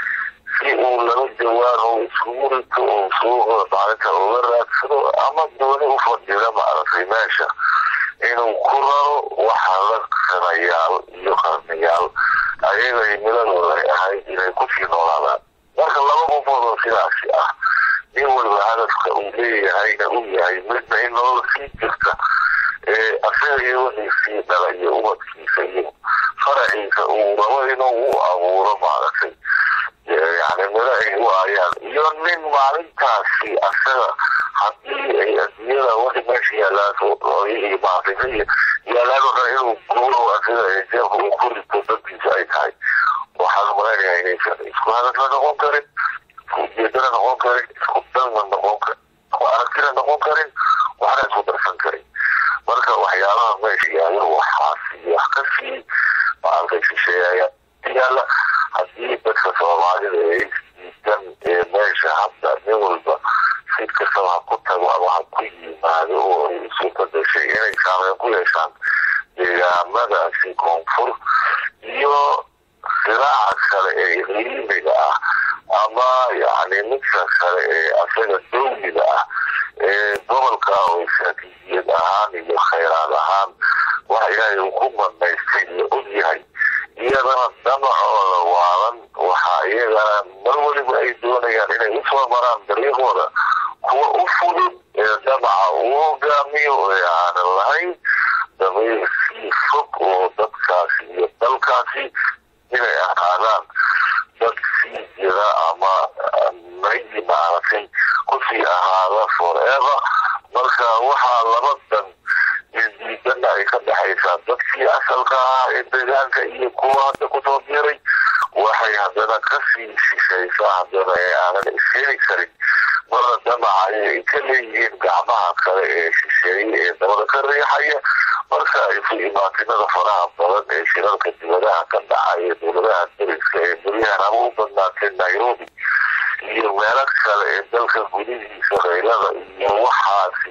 si uu laba jawaan oo iskugu rito oo suuqa maalinta uga raadsado ama dooni u fadhida maaragtay meesha inuu ku raro waxa la sanayaal iyo qarnayaal ayaga himiladooda ay ahayd inay kusii noolaadaan marka laba qofood oo sidaasi ah nin waliba hadafka uu leeyahayna uu yahay midna in nolol sii jirta ee asaga iyo wixii sii dhala iyo ubadkiisa iyo faraciisa uu rabo inuu u abuuro maaragtay yani miro ay u aayaan iyo nin maalintaasi asaga haddii ay adduunyada wixii meesha yaalaan iyo maaragtay yaalaan oo dhan inuu guuro asaga jeebka uu ku rito dadkiisa ay tahay waxaan malaynayaa inaysan isku hadafna noqon karin isku ujeedana noqon karin isku danna noqon karin isku aragtina noqon karin waxna isku darsan karin marka waxyaabaha meesha yaalo waxaasi wax ka sii maaragtay shisheeyaya yaala haddii dadka soomaalida ee isdiidan ee meesha hadda nin walba sid kastaba ha ku tago ama ha ku yimaado oo ay isu badashay inay saameyn ku yeeshaan deegaamadaasi koonfur iyo silaaca kale ee qiimiga ah ama yani midka kale ee asaga dowliga ah ee gobolka oo istaraatiijiyad ahaan iyo khayraad ahaan waxa ilaahay uu ku banaystay iyo ogyahay iyadana damacooda waalan waxaa iyagana mar weliba ay doonayaan inay usoo maraan dariiqooda kuwa u fudud ee damaca uu hogaamiyo ee aanan lahayn damiir sii fog oo dadkaasi iyo dalkaasi inay ahaadaan dad sii jira ama maydi maaragtay kusii ahaada forever marka waxaa laba dan isdiidana ay ka dhexaysaa dadkii asalka ahaa ee deegaanka iyo kuwa hadda kusoo biiray waxay haddana kasii shishaysaa haddana ee aanan iskeeni karin marna damaca ay ka leeyihiin gacmaha kale ee shisheeye ee dabada ka riixaya marka isu imaatinada faraha badan ee shirarka dibadaha ka dhacaya dowladaha dariska ee guryahan ama u badnaatay nairobi iyo meelo kale ee dalka gudihiisa qaylada iyo waxaasi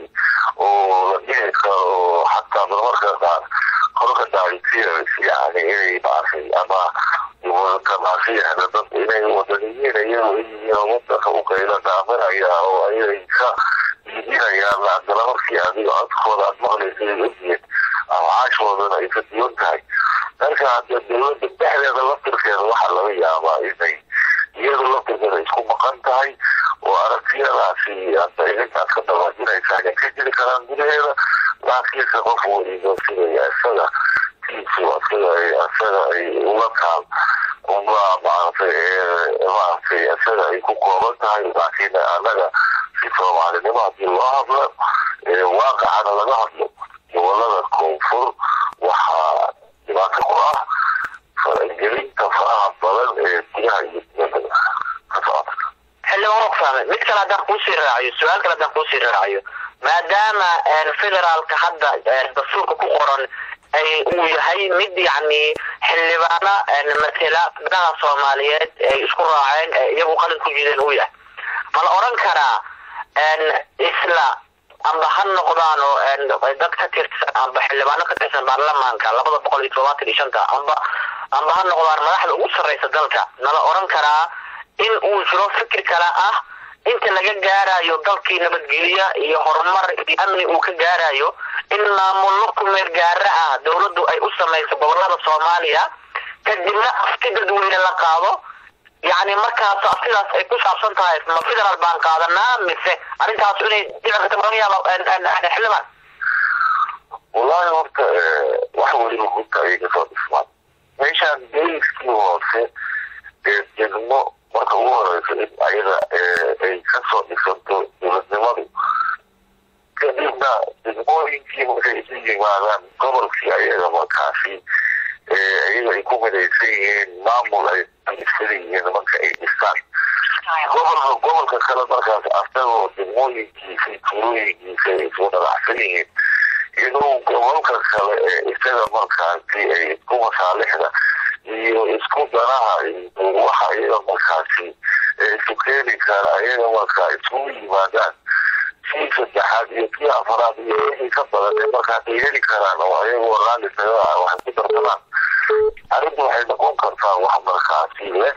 oo la dhihi karo xataa marmarka qaar korka daalitrs yani inay maartay ama wadakamaasiyahda dad inay wadaniyiin iyago iyo wadanka u qayla dhaaminaya oo ayay ka iibinayaan haddana markii adiga codkooda aad maqlaysa ay ogyihiin amacaashoodana ay ka duwan tahay marka hadda dowladda dhexdeeda laftirkeeda waxaa laga yaabaa inay iyadu laftirkeeda isku maqan tahay oo aragtiyadaasi hadda inintaad ka dabaajinaysa inay ka jiri karaan gudaheeda laakiinse qof weliba sidaya isaga tiisu asaga ay asaga ay ula taal uma maaragtay maaragtay isaga ay ku kooban tahay laakiin annaga si soomaalinimo haddii loo hadlo waaqacana laga hadlo gobolada koonfur waxaa dhibaato ku ah faragelinta faraha badan ee gudaha iyo dibadda ka socota xildhibaan oxfam mid kale haddaan kuusii raaciyo su-aal kale haddaan kuusii raaciyo maadaama federaalka hadda dastuurka ku qoran ay uu yahay mid yacni xildhibaano matela danaha soomaaliyeed ay isku raaceen iyagu qalin ku jideen uu yahay ma la oran karaa isla amba ha noqdaan oo dad ka tirsan amba xildhibaano ka tirsan baarlamaanka labada boqol iyo todobaatan iyo shanta amba amba ha noqdaan madaxda ugu sarreysa dalka nala oran karaa in uu jiro fikir kale ah inta laga gaarayo dalkii nabadgelyo iyo horumar iyo amni uu ka gaarayo in maamullo ku meel gaara ah dowladdu ay u samayso gobolada soomaaliya kadibna afti dadweyne la qaado yacni markaas aftidaas ay ku saabsan tahay ma federal baan qaadanaa mise arrintaas inay dhici karta laga yaabo xildhibaan wallaahi horta wax weliba gunta ayay kasoo dhismaan meeshaan deliskii hoose ee degmo marka ugu horeyso in ayaga ay kasoo dhisanto dowladnimadu kadibna degmooyinkii markay isu yimaadaan gobolkii ayaga markaasi iyaga ay ku midaysan yihiin maamul ay dhisan yihiin marka ay dhistaan gobolka gobolka kale markaas asagoo degmooyinkiisa tuulooyinkiisa ay isku dhadacsan yihiin inuu gobolka kale ee isaga markaasi ay isku masaalixda iyo isku danaha waxa iyaga markaasi isu keeni kara ayaga markaa isugu yimaadaan kii saddexaad iyo kii afaraad iyo wixii ka badan ee markaas ay heli karaan oo ayagoo raalli taga ah wax ku darsadaan arrintu waxay noqon kartaa wax markaasi leh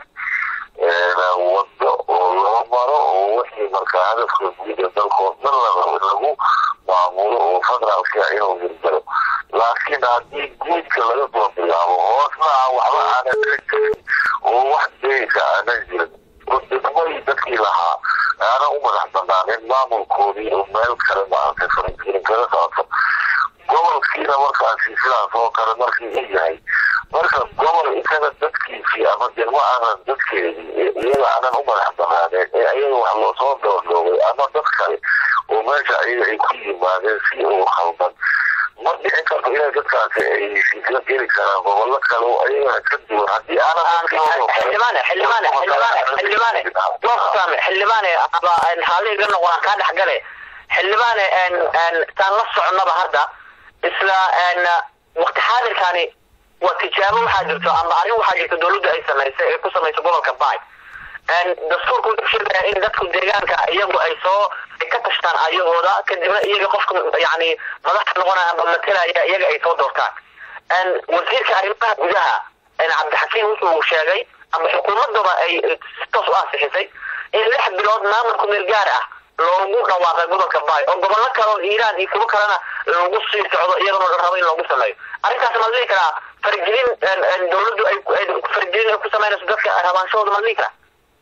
wado oo loo maro oo wixii markaa hadafka guud ee dalkoo dhan lagu maamulo oo federaalka inuu hirgalo laakiin haddii guudka laga soo bilaabo hoosna aan waxba aanan ka jirin oo wax deysa aanan jirin oo degmooyin dadkii lahaa aanan u madax banaanin maamulkoodii oo meel kale maaragtay faragelin kaga socoto gobolkiina markaasi sidaas oo kale markii u yahay marka gobol isaga dadkiisii ama degmo aanan dadkeedii iyaga aanan u madax banaaneen ee ayaga wax loosoo doordoogay ama dad kale oo meesha ayaga ay ku yimaadeen si uu khaldan ma dhici karto inay dadkaasi ay heshiisla geli karaan gobollo kale oo ayaga ka duwan haddii aanan xildhibaane xildhibaane xildhibaane xildhibaane doortaame xildhibaane aba haaliga noqon kaa dhexgale xildhibaane taan la soconaba hadda isla waqti xaadirkani waa tijaabo waxaa jirto ama arrin waxaa jirto dowladda ay samaysay ee ku samayso gobolka bay dastuurku wuxuu sheegaya in dadku deegaanka iyagu ay soo ka tashtaan ayagooda kadibna iyaga qofka yani madaxa noqonaya ama matelaya iyaga ay soo doortaan wasiirka arrimaha gudaha cabdixakiim wuxuu sheegay ama xukuumadaba ay toos u ansixisay in lix bilood maamulku meel gaar ah loogu dhawaaqay gobolka bay oo gobollo kale oo iiraan iyo kuwo kalena lagu sii socdo iyagana la rabo in loogu sameeyo arrintaas ma dhihi karaa fargelin dowladdu ay fargelin ay ku samaynayso dadka rabaanshahooda ma dhihi karaa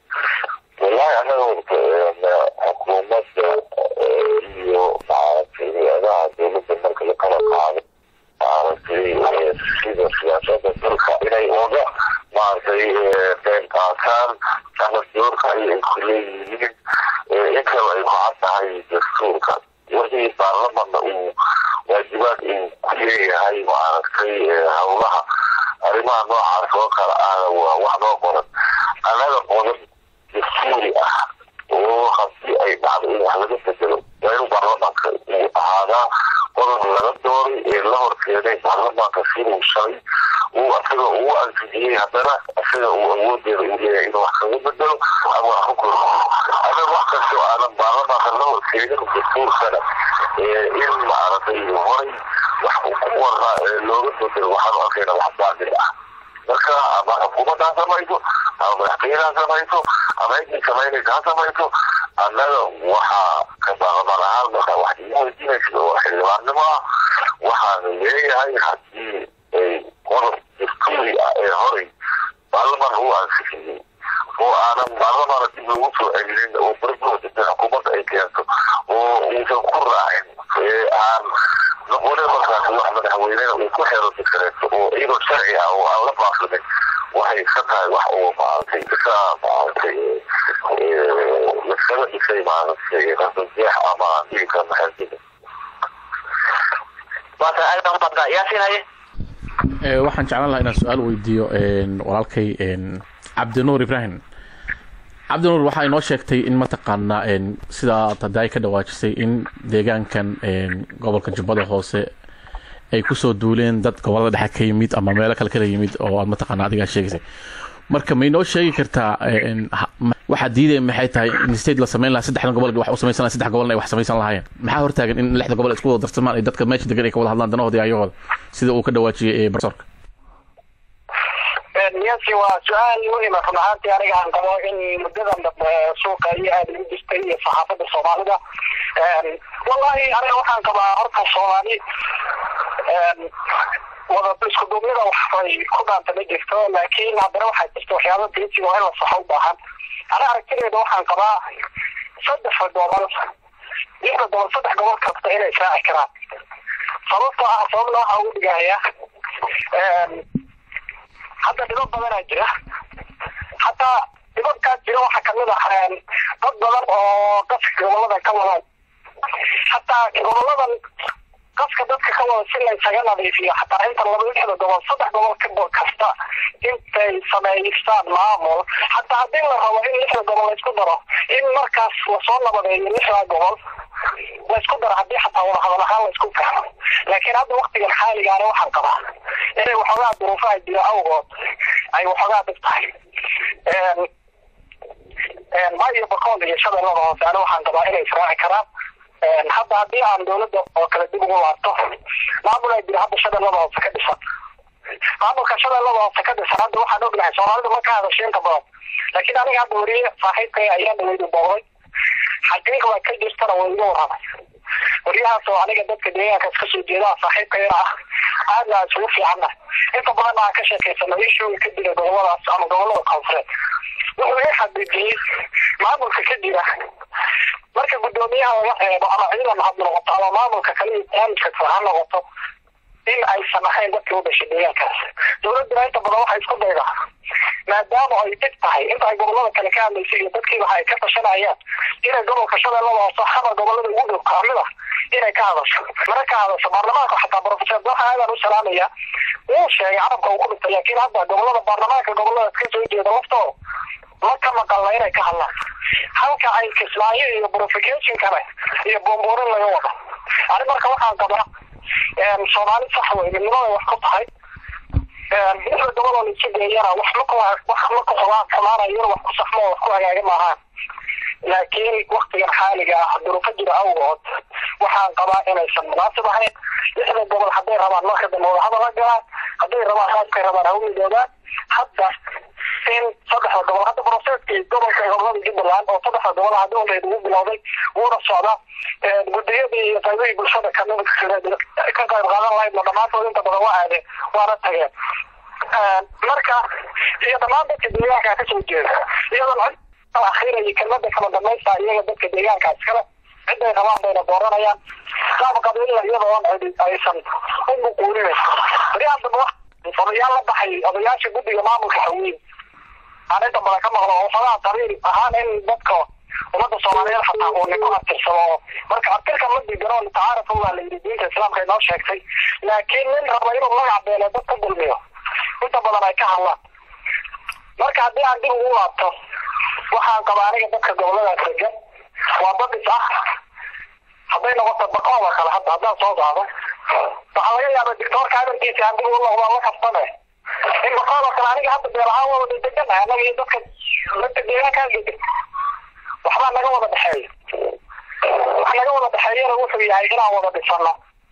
wallahi anaga horta xukuumadda iyo maaragtay hay-adaha dowladda marka la kala qaado maaragtay sida siyaasada dalka inay oga maaragtay qeyb qaataan ama doorka ay ku leeyihiin intaba ay ku cad tahay dastuurka wixii baarlamanna uu waajibaad uu ku leeyahay maaragtay howlaha arrimaha noocaas oo kale ahna waa wax noo qoran annaga qodan dastuuri ah oo haddii ay dhacdo in wax laga bedelo waa inuu baarlamaanka uu ahaadaa qodob laga dooray ee la horkeenay baarlamaanka siduu shalay uu asaga ugu ansixiyey haddana asaga uu awoodeeda uu leeyahay inuu wax kaga bedelo ama wax ku koro anaga wax kastoo aanan baarlamaanka la horkeenin dastuurkana in maaragtay horay wax ku warnaa looga bedelo waxaanu arkayna wax baadil ah marka ama xukuumadda ha samayso ama madaxtooyada ha samayso ama ciddii samaynaysa ha samayso annaga waxaa ka baarlamaan ahaan marka wax igu weydiinaysa oo xildhibaannimo ah waxaanu leeyahay haddii ay qodob dastuuri ah ee horay baarlamaan uu ansixiyey oo aanan baarlamaana dib lagu soo celinin oo barbood xukuumadda ay keento oo uusan ku raacin aan noqonin markaas wax madaxweynena uu ku xero dikareeto oo iyadoo sharci ah oo aan la baaqinin waxay ka tahay wax uu maaragtay iska maaragtay laskaga dhisay maaragtay rasajeex ama dhiigka maxaldiga waata aada umada yaasin haye waxaan jeclaan lahaa inaan su-aal weydiiyo walaalkay cabdinuur ibrahim cabdinuur waxaa inoo sheegtay in mataqaanaa sidaa tadaay ka dhawaajisay in deegaankan gobolka jubbada hoose ay kusoo duuleen dad gobolada dhexe ka yimid ama meelo kale kala yimid oo aad mataqaana adigaa sheegaysay marka ma inoo sheegi kartaa waxaa diidaya maxay tahay in state la samayn lahaa saddexdan gobol wax u samaysan lahaa saddex gobolna ay wax samaysan lahaayeen maxaa hortaagan in lixda gobol isku wada darsamaan ay dadka meesha degan ay ka wada hadlaan danahooda iyo ayagooda sida uu ka dhawaajiyey profesorka siyaasi waa su-aal muhima run ahaantii aniga aan qabo in muddadan dambe suuqa iyo aada igu jirtay iyo saxaafadda soomaalida wallahi aniga waxaan qabaa horta soomaali wada isku duubnida waxbay ku dhaanta ma jirto laakiin haddana waxaa jirta waxyaaba geesiga oo in la saxo u baahan aniga aragtideeda waxaan qabaa saddexda gobol lixda gobol saddex gobol kasta inay israaci karaan sababtoo ah sababna waxaa ugu dhigaya hadda dhibab badanaa jira hataa dhibabkaas jira waxaa kamid ah dad badan oo qaska goboladan ka wadaan hataa goboladan qaska dadka ka wada si laysaga nadiifiyo hataa inta laba lixda gobol saddex gobol ka kasta intay sameystaan maamul hataa haddii la rabo in lixda gobol laysku daro in markaas lasoo nabadeeyo lixda gobol laysku daro haddii xataa wada hadal ahaan laysku fahmo laakiin hadda waktigan xaaligaana waxaan qabaa inay waxoogaa duruufaha jira awgood ay waxoogaa dhib tahay maayo bakool iyo shabeellada hoose ani waxaan qabaa inay israaci karaan hadda haddii aan dawladda oo kale dib ugu laabto maamul ay jira hadda shabeellada hoose ka dhisan maamulka shabeellada hoose ka dhisan hadda waxaan ognahay soomaalidu ma ka hadasho inta badan laakiin aniga hadda weriye saaxiibkay ayaa dhaweydu booqday xaqiiqda ka jirtana way iga warramay waryahaas oo aniga dadka deegaankaas kasoo jeedaa saaxiibkayna ah aadna aan isugu fiicanna inta badanna aan ka sheekaysano ishooga ka jira goboladaas ama gobolada koonfureed wuxuu ii xaqiijiyey maamulka ka jira marka guddoomiyaha laga reebo ama ciidan had noqoto ama maamulka kale iyo barnaamijka kale ha noqoto in aysan ahayn dadkii u dhashay deegaankaas dowladduna inta badan waxay isku daydaa maadaama ay dhib tahay inta ay gobolada kale ka hadlaysay iyo dadkii waxa ay ka tashanayaan inay gobolka shabeellada hoose haba gobolada ugu dhow kamid ah inay ka hadasho mana ka hadasho baarlamaanka xataa professor waxa aadaan u salaamaya wuu sheegay carabka uu ku dhintay laakiin hadda gobolada baarlamaanka goboladaas ka soo jeeda laftooda ma ka maqalna inay ka hadlaan halka ay kismaayo iyo purification kale iyo boomborin laga wado ani marka waxaan qabaa soomaali sax wey midnimaday wax ku tahay lixda gobol oo laisu geeyana wax ma ku wax ma ku xumaan xumaanayona wax ku saxmo wax ku hagaaga maahaan laakiin waktigan xaaliga ah duruufo jira awgood waxaan qabaa inaysan munaasib ahayn lixda gobol hadday rabaan marka dambe wadahadal la galaan hadday rabaan raadkay rabaan ha u midoobaan hadda in saddexda gobol hadda broseeskii gobolka gobolada jubbaland oo saddexda gobol hadda waleed ugu bilowday wuuna socdaa guddiyadii iyo qaybihii bulshada kamid ka qayb qaadan lahaydna dhammaantood inta badan waa aadeen waana tageen marka iyo dhammaan dadka deegaanka kasoo jeeda iyadoon cid akhira iyo kelmada kala dambaysta iyaga dadka deegaankaas kale ciday rabaan bayna dooranayaan qaab qabiilla iyadoon aysan u muquulinayn baryahan dambe odayaal la baxay odayaasha guddiga maamulka haweyn aan inta badan ka maqlo waxoogaa qabiil ahaan in dadka ummadda soomaaliyeed xataa uu ninku abtirsado marka abtirka ma digano tacaaruf waa la yidhi diinta islaamka inoo sheegtay laakiin nin raba inuu magac beelo dad ka dulmiyo inta badan ay ka hadlaan marka haddii aan dib ugu laabto waxaan qabaa aniga dadka goboladaas degan waa dad is ah hadday noqoto baqooda kale hadda haddaan soo qaado waxaa laga yaaba dictoorka hadalkiisa aan dib ugu noqdaan la kaftane in baqooda kale aniga hadda beelahaan waa wada deganahay annaga iyo dadka dadka deegaankaa degan waxbaa naga wada dhexeeya wax naga wada dhexeeyana wuxuu yahay inaan wada dhisano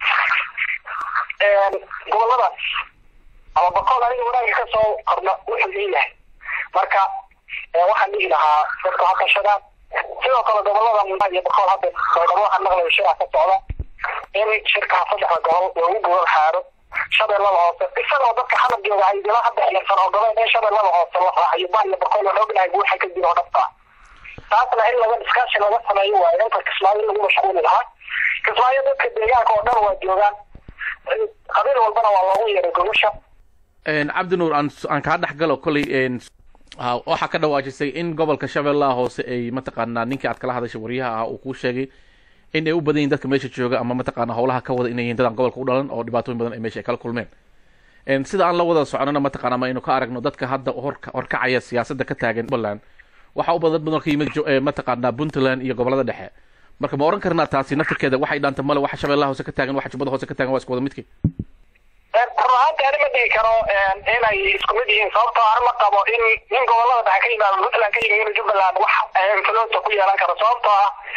goboladaas ama bakool aniga wanaagga kasoo korna wuxuu ii yahay marka waxaan dhihi lahaa dadka ha tashadaan sidoo kale gobolada iyo bakool hadda baydhabo waxaan maqlaya shiraa ka socda in shirkaha saddexda gobol loogu gobol xaaro shabeellada hoose isagoo dadka xalab jooga ay dila hadda xilirsan oo gobeen in shabeellada hoose la raaciyo ba iyo bakool aan ognahay buuxa ka jiro dhabta taasna in laga iskaashi laga sameeyo waayo inta kismaayo lagu mashquuli lahaa kismaayo dadka deegaanka oo dhan waa joogaan qabiil walbana waa loogu yeeray gogosha cabdi nuur aan aan kaa dhex galo kolley waxaa ka dhawaajisay in gobolka shabeellaha hoose ay mataqaanaa ninkii aad kala hadashay waryaha ah uu kuu sheegay in ay u badan yihin dadka meesha jooga ama mataqaana howlaha ka wada inay yihiin dadaan gobolka u dhalan oo dhibaatooyin badan ay meesha ay kala kulmeen sida aan la wada soconana mataqaana ma aynu ka aragno dadka hadda horka horkacaya siyaasadda ka taagan jubbaland waxaa u badan badan ka yimid mataqaanaa puntland iyo gobolada dhexe marka ma oran karnaa taasi naftirkeeda waxay dhaanta male waxa shabeellaha hoose ka taagan waxa jubbada hoose ka taagan waa isku wada midkii run ahaanti ani ma dhihi karo inay isku mid yihiin sababtoo ani ma qabo in nin gobolada dhexe ka yimaado puntland ka yimaado inuu jubbaland wax influensa ku yeelan karo sababtoo ah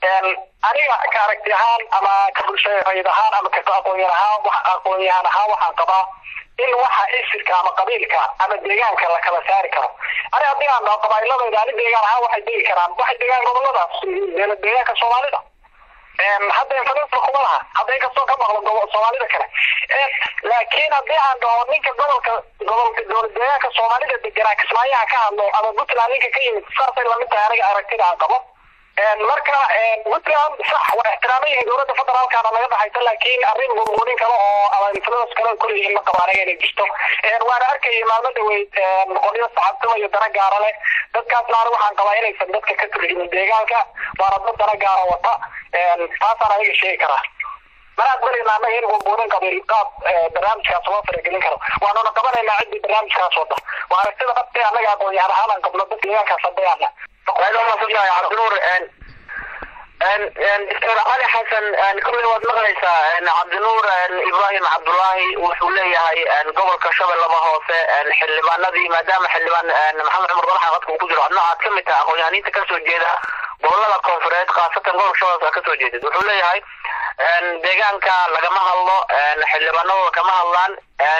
aniga ka aragti ahaan ama ka bulsharayd ahaan ama ka aqoonyan ahaan wax aqoonyahan ahaan waxaan qabaa in waxa isirka ama qabiilka ama deegaanka la kala saari karo ani haddii aan dhaho qabaa'iladayda ani deegaan ahaan waxay degi karaan waxay degaan goboladaas deegaanka soomaalida hadda influencer kuma laha hadda inkastoo ka maqlo gobol soomaalida kale laakiin haddii aan dhaho ninka gobolka gobolka dowlad deegaanka soomaalida deganaa kismaayaha ka hadlo ama puntland ninka ka yimid saasay lamid tahay aniga aragtida aan qabo marka puntland sax waa ixtiraaman yihiin dowladda federaalkana laga dhaxaysa laakiin arrin murmurin kale oo ama influence kale kuleeyihiin ma qabo aniga inay jirto waana arkayay maalmo dhaweyd qolyo saxaabtimo iyo dana gaara leh dadkaasna aniga waxaan qabaa inaysan dadka ka turjumin deegaanka waana dad dana gaara wata taasaan aniga sheegi karaa mana aqbalayna annaga in murmurin qabiil qaab barnaamijkaas loo faragelin karo waanuna qabanaynaa ciddii barnaamijkaas wada waa aragtida dhabtee annaga aqoonyahan ahaan aan qabno dad deegaankaas hadayaana cabdinuur doctor cali xasan kolley waad maqlaysaa cabdinuur ibrahim cabdullaahi wuxuu leeyahay gobolka shabeellaba hoose xildhibaanadii maadaama xildhibaan maxamed cumar dalaxa qadka uu ku jiro adna aad ka mid tahay aqoonyahaniinta kasoo jeeda gobolada koonfureed khaasatan gobolka shabeelka kasoo jeedid wuxuu leeyahay deegaanka lagama hadlo xildhibaanadooda kama hadlaan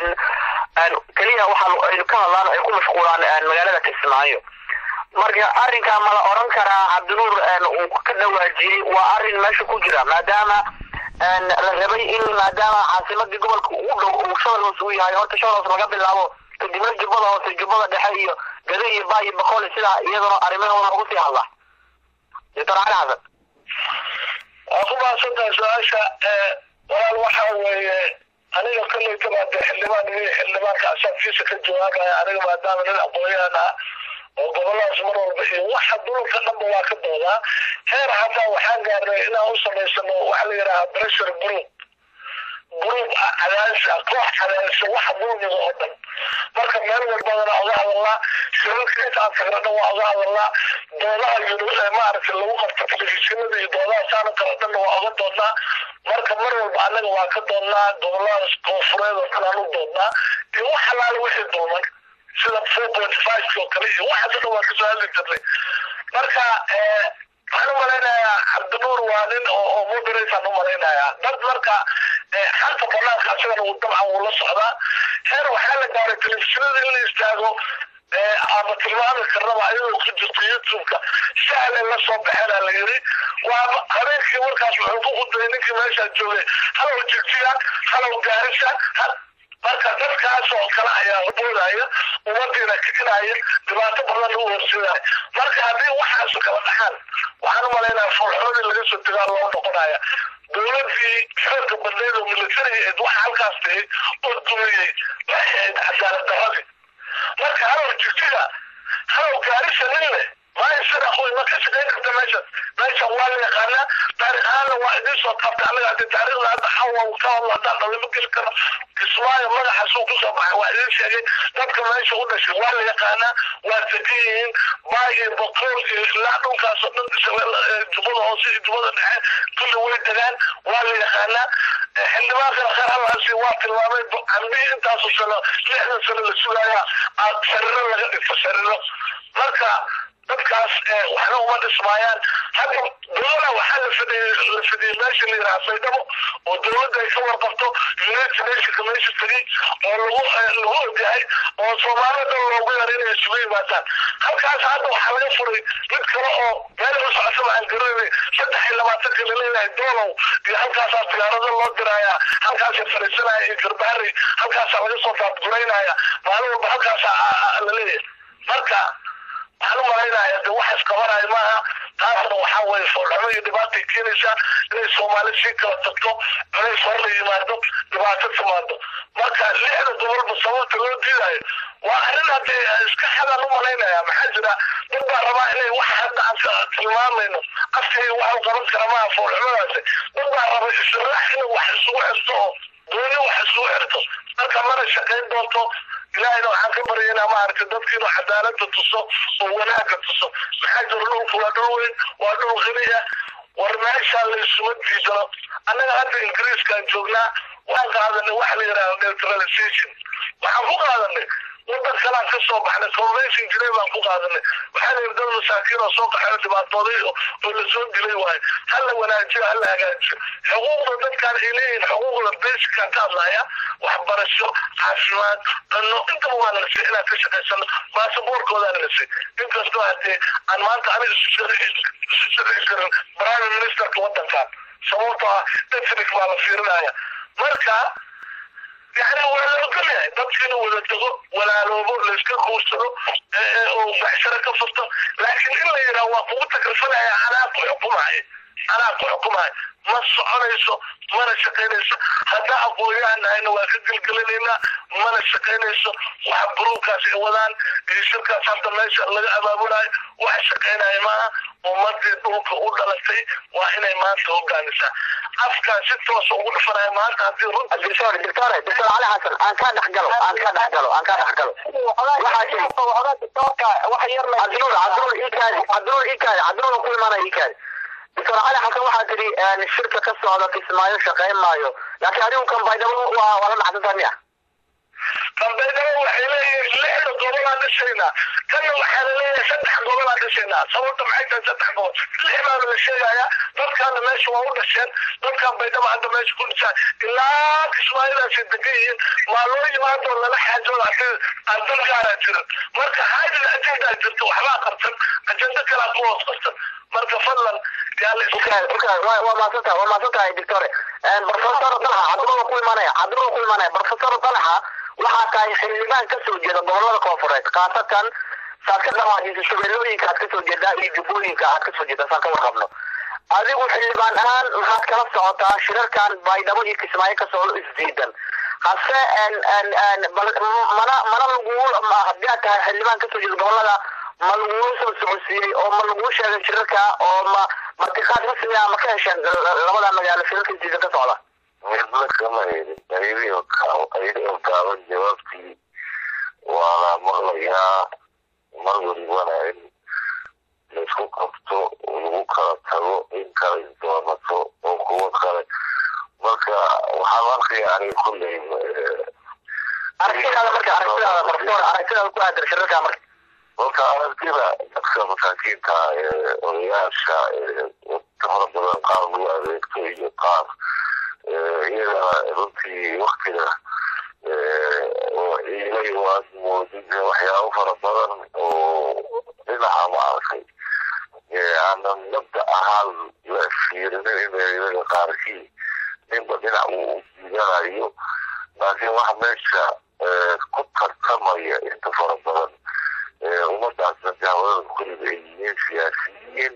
keliya waxa ay ka hadlaan ay ku mashquulaan magaalada kismaayo marka arrinkaa ma la oran karaa cabdinuur uu ka dhawaajiyey waa arrin meesha ku jira maadaama la rabay in maadaama caasimadii gobolka ugu dhow uu shabel hoose u yahay horta shabel hoose laga bilaabo kadibna jubbada hoose jubbada dhexe iyo gado iyo baa iyo boqol sidaa iyaduna arrimahooda lagu sii hadlaa doctor cali xasan waa ku mahadsantahay su-aasha walaal waxa weeye aniga kolley kabaade xildhibaan iyo xildhibaanka asaabkiisa ka jawaabaya aniga maadaama nin aqoonyahan ah oo goboladaas mar walba iyo waxa dulalka dhanba waa ka doodaa heer hataa waxaan gaarnay inaan u samaysano waxa la yidhaha pressure group group cadaadisa koox cadaadisa waxa dulmiga oo dhan marka meel walbadana oga hadalnaa shirarka intaan tagnana waa oga hadalnaa doodaha maaragtay lagu qabto telefishinada iyo doodaha saana kala dhanna waa oga doonnaa marka mar walba annaga waa ka doonnaa goboladaas koonfureed oo kale aan u doonnaa iyo wax alaale wixii dulmay sida four point five oo kale iyo waxaas dhan waa kasoo hadli jirnay marka waxaan u malaynayaa cabdinuur waa nin oo moderataan u malaynayaa dad marka xalka banaanka asagana uu dabcan wuu la socdaa heer waxaa la gaaray telefishinada in la istaago ama tilmaami karnaba ayadoo ku jirto youtube-ka sahlan la soo baxeena la yiri waa habeenkii markaas wuxuu ku khudbayay ninkii meeshaa joogay halow jigjiga halow gaarisa marka dadkaas oo kale ayaa boodaya ummadiina kicinaya dhibaato badan u horseedaya marka haddii waxaas kala dhaxaan waxaan u malaynaya foolxoodii laga soo tegaa loo noqonaya dowladii xoogga badneed oo militariga waxa halkaas dhigay oo dumiyey waxay ahayd cadaalad daradii marka halow jigjiga halow gaarisa nin leh maayo sida qoy ma ka shaqayn karta meeshan meeshan waa la yaqaanaa taarikh ahaanna waa idiin soo taabta anaga hadii taariikhda hadda xawa ka hadlo haddaan dhalimo geli karo kismaayo magaxaas uu kusoo baxay waa idiin sheegay dadka meesha u dhashay waa la yaqaanaa waa degan yihiin baay iyo boqool iyo ilaa dhulkaas oo dhan jubbada hoose iyo jubbada dhexe kulli way degaan waa la yaqaanaa xildhibaankana khayr halaasi waa tilmaamay cambihi intaasu sano lixdan sano la sugaaya sariiro laga dhigto sariiro marka dadkaas waxna uma dhismaayaan hadda dowlada waxaa la fidhiyey la fidhiyey meesha la yidhaha saydhabo oo dowladda ay ka warqabto united nationka meesha tegey oo lagu lagu ogyahay oo soomaalida dhan loogu yaray inay isugu yimaadaan halkaas hadda waxaa laga furay mid kale oo meel u socotaba aan garanay saddex iyo labaatanka laleeyahay doolow iyo halkaasaa diyaarado loo diraayaa halkaasa fariisanaya iyo garbahari halkaasaa laga soo daadguraynaya maalin walba halkaasaa laleeyahay marka waxaan u malaynaya de waxaas qabanaya maaha taasna waxaa weye foolxumo iyo dhibaatay keenaysaa inay soomaali sii kala tagto culays hor la yimaado dhibaato timaado marka lixda gobolba sababta loo diidayo waa arrin haddee iska xadaan u malaynaya maxaa jira dad baa rabaa inay wax hadda aan tilmaamayno afkayga wax u qaban kara maaha foolxumadaasi dad baa raba israax inay wax isugu xirto oo dooni wax isugu xirto marka mana shaqayn doonto ilaahayna waxaan ka baryaynaa maaragtay dadka inuu cadaalada tuso oo wanaaga tuso maxaa jira dhulku waa dhul weyn waa dhul qani ah war meeshaa la isuma diidano annaga hadda ingiriiskaan joognaa waan qaadanay waxa la yidhahda neutralization waxaan ku qaadanay wadan kalaan ka soo baxnay convention jiray baan ku qaadanay waxaa layidhi dad masaakiin oo soo qaxay oo dhibaatooday oo lasoo dilay waayo hala wanaajiyo hala hagaajiyo xuquuqda dadkaan ay leeyihin xuquuqda basican ka hadlaya waxbarasho caafimaad cunno intaba waa nalasay inaan ka shaqaysano baasaboorkoodaa nalasay inkastoo hadee aan maanta aniga isu shaqayn karin prime ministerka wadankan sababtoo ah ethnic baa la fiirinaya marka yani waa la ogol yahay dadka inuu wada dego walaaloobo layska guursado oo baxsharo ka furto laakiin in la yidhaha waa kugu takrifalaya anaa ku xukumaya anaa ku xukumaya ma soconayso mana shaqaynayso haddaa aqoon-yahan nahayna waa ka gelgelinaynaa mana shaqaynayso waxa buruukaas ay wadaan iyo shirkaas hadda meesha laga abaabulayo wax shaqaynaya maaha ummadii dhulka u dhalatay waa inay maanta hogaamisaa afkaan si toosa ugu dhufanaya maanta haddii runta دكتور دكتور دكتور علي حسن أنا كان أحقله أنا كان أحقله أنا كان أحقله waxaa jira cabdinuur cabdinuur iikaadi cabdinuur iikaadi cabdinuur ku imaanaya iikaadi doctor cali xasan waxaa tidhi shirka ka socda kismaayo shaqayn maayo laakiin adigu kan baydhabo waa waa la dhacsantaa miya dambeydaba waxay leeyihiin lixda gobolaan dhishaynaa kanna waxaa laleeyahay saddex gobolaan dhishaynaa sababta maxay tahay saddex gobol lix baana la sheegayaa dadkaana meesha waa u dhasheen dadkaan baydhaba hadda meesha ku dhisaan ilaa kismaayidaasay degan yihiin maa loo yimaadoo lala xaajooda hadii aan dad gaaraa jirin marka haadil ajendaa jirta waxbaa qabsan ajendo kalaa ku hoos qabsan marka fadlan yaa la waa maasantahay waa maasantahay doctore professor dalxa cabdinuur ku imaanaya cabdinuur ku imaanaya professor dalxa waxaa tahay xildhibaan ka soo jeeda gobolada koonfureed khaasatan saad ka dhawaajisa shabeellooyinka aad ka soo jeedaa iyo jubbooyinka aad ka soo jeedaa saan ka warqabno adigu xildhibaan ahaan maxaad kala socotaa shirarkan baydhabo iyo kismaayo ka socdo isdiidan hase mana mana lagu haddii aad tahay xildhibaan ka soo jeeda gobolada ma laguu soo socodsiiyey oo ma laguu sheegay shirarka oo ma martiqaad rasmi ah ma ka hesheen labada magaalo shirarka isdiidan ka socda midna kama helin ayadii ayadoo gaaban jawaabtii waa la maqlayaa mar walibana in laisku qabto lagu kala tago in kala isdoonato oo kuwo kale marka waxaan arkaya aniga kulley aragtidaada marka aragtidaada professor aragtidaada ku aadan shirarka marka marka aragtida dadka masaakiinta ee odayaasha ee fara badan qaar lagu adeegto iyo qaar iyagana runtii waktiga oo ciilay waad moodid waxyaabo fara badan oo dhinaca maaragtay aanan mabda ahaan la fiirinin in iyaga qaarkii ninba dhinac uu diidanayo laakiin waxa meesha ku tartamaya inta fara badan ummadaasna dahwadada kulliga ay yihiin siyaasiyiin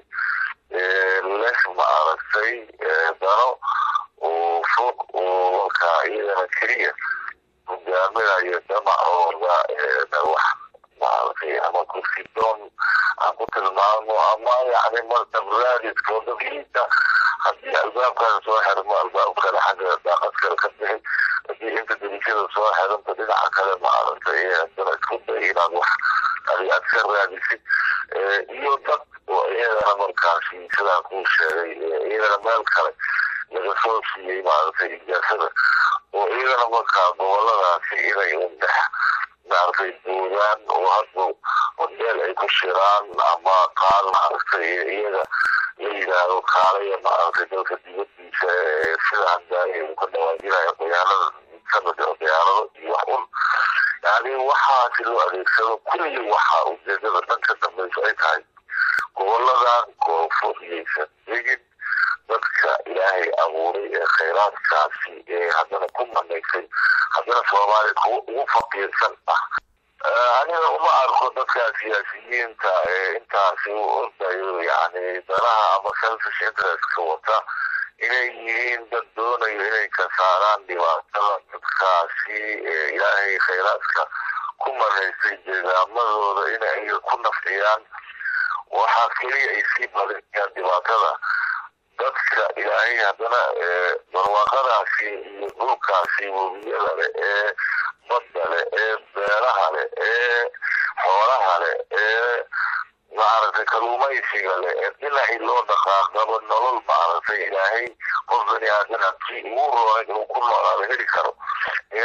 leh ma aragtay dano oo fog oo markaa iyagana keliya hogaaminayo damacooda wax maaragtay ama kursidoon aan ku tilmaamo ama yani martabraadiskooda diinta haddii albaabkaada soo xirmo albaab kale xagga daaqad kale ka bixi haddii inta delikada soo xiranta dhinaca kale maaragtay haddana isku day inaad wax adi aad ka raadisid iyo dad oo iyagana markaasi sidaan kuu sheegay iyagana meel kale laga soo siiyey maaragtay ijaasada oo iyagana markaa goboladaasi inay undex maaragtay boodaan oo hadba hodeel ay ku shiraan ama qaal maaragtay iyaga la yidhaahdo kaalaya maaragtay dalka dibadiisa sida hadaaye uu ka dhawaajinayo khiyaanada sanad oo khiyaanado iyo wax un yani waxaasi loo adeegsado kulli waxa ujeedada dhanka dambayso ay tahay goboladan koonfuriyeysan degin dadka ilaahay abuuray ee khayraadkaasi ee haddana ku manaysay haddana soomaaliya kuwa ugu faqiirsan ah aniga uma arko dadka siyaasiyiinta ee intaasi u ordayo yani danaha ama selfish interestka wata inay yihiin dad doonayo inay ka saaraan dhibaatada dadkaasi ee ilaahay khayraadka ku manaysay deegaamadooda inay ku nafciyaan waxaa keliya ay sii badinayaan dhibaatada dadka ilaahay haddana barwaaqadaasi iyo dhulkaasi webiyada leh ee badda leh ee beeraha leh ee xoolaha leh ee maaragtay kaluumaysiga leh ee dhinacii loo dhaqaaqabo nolol maaragtay ilaahay qof bani aadan abkii ugu roonay inuu ku noolaado heli karo inay weli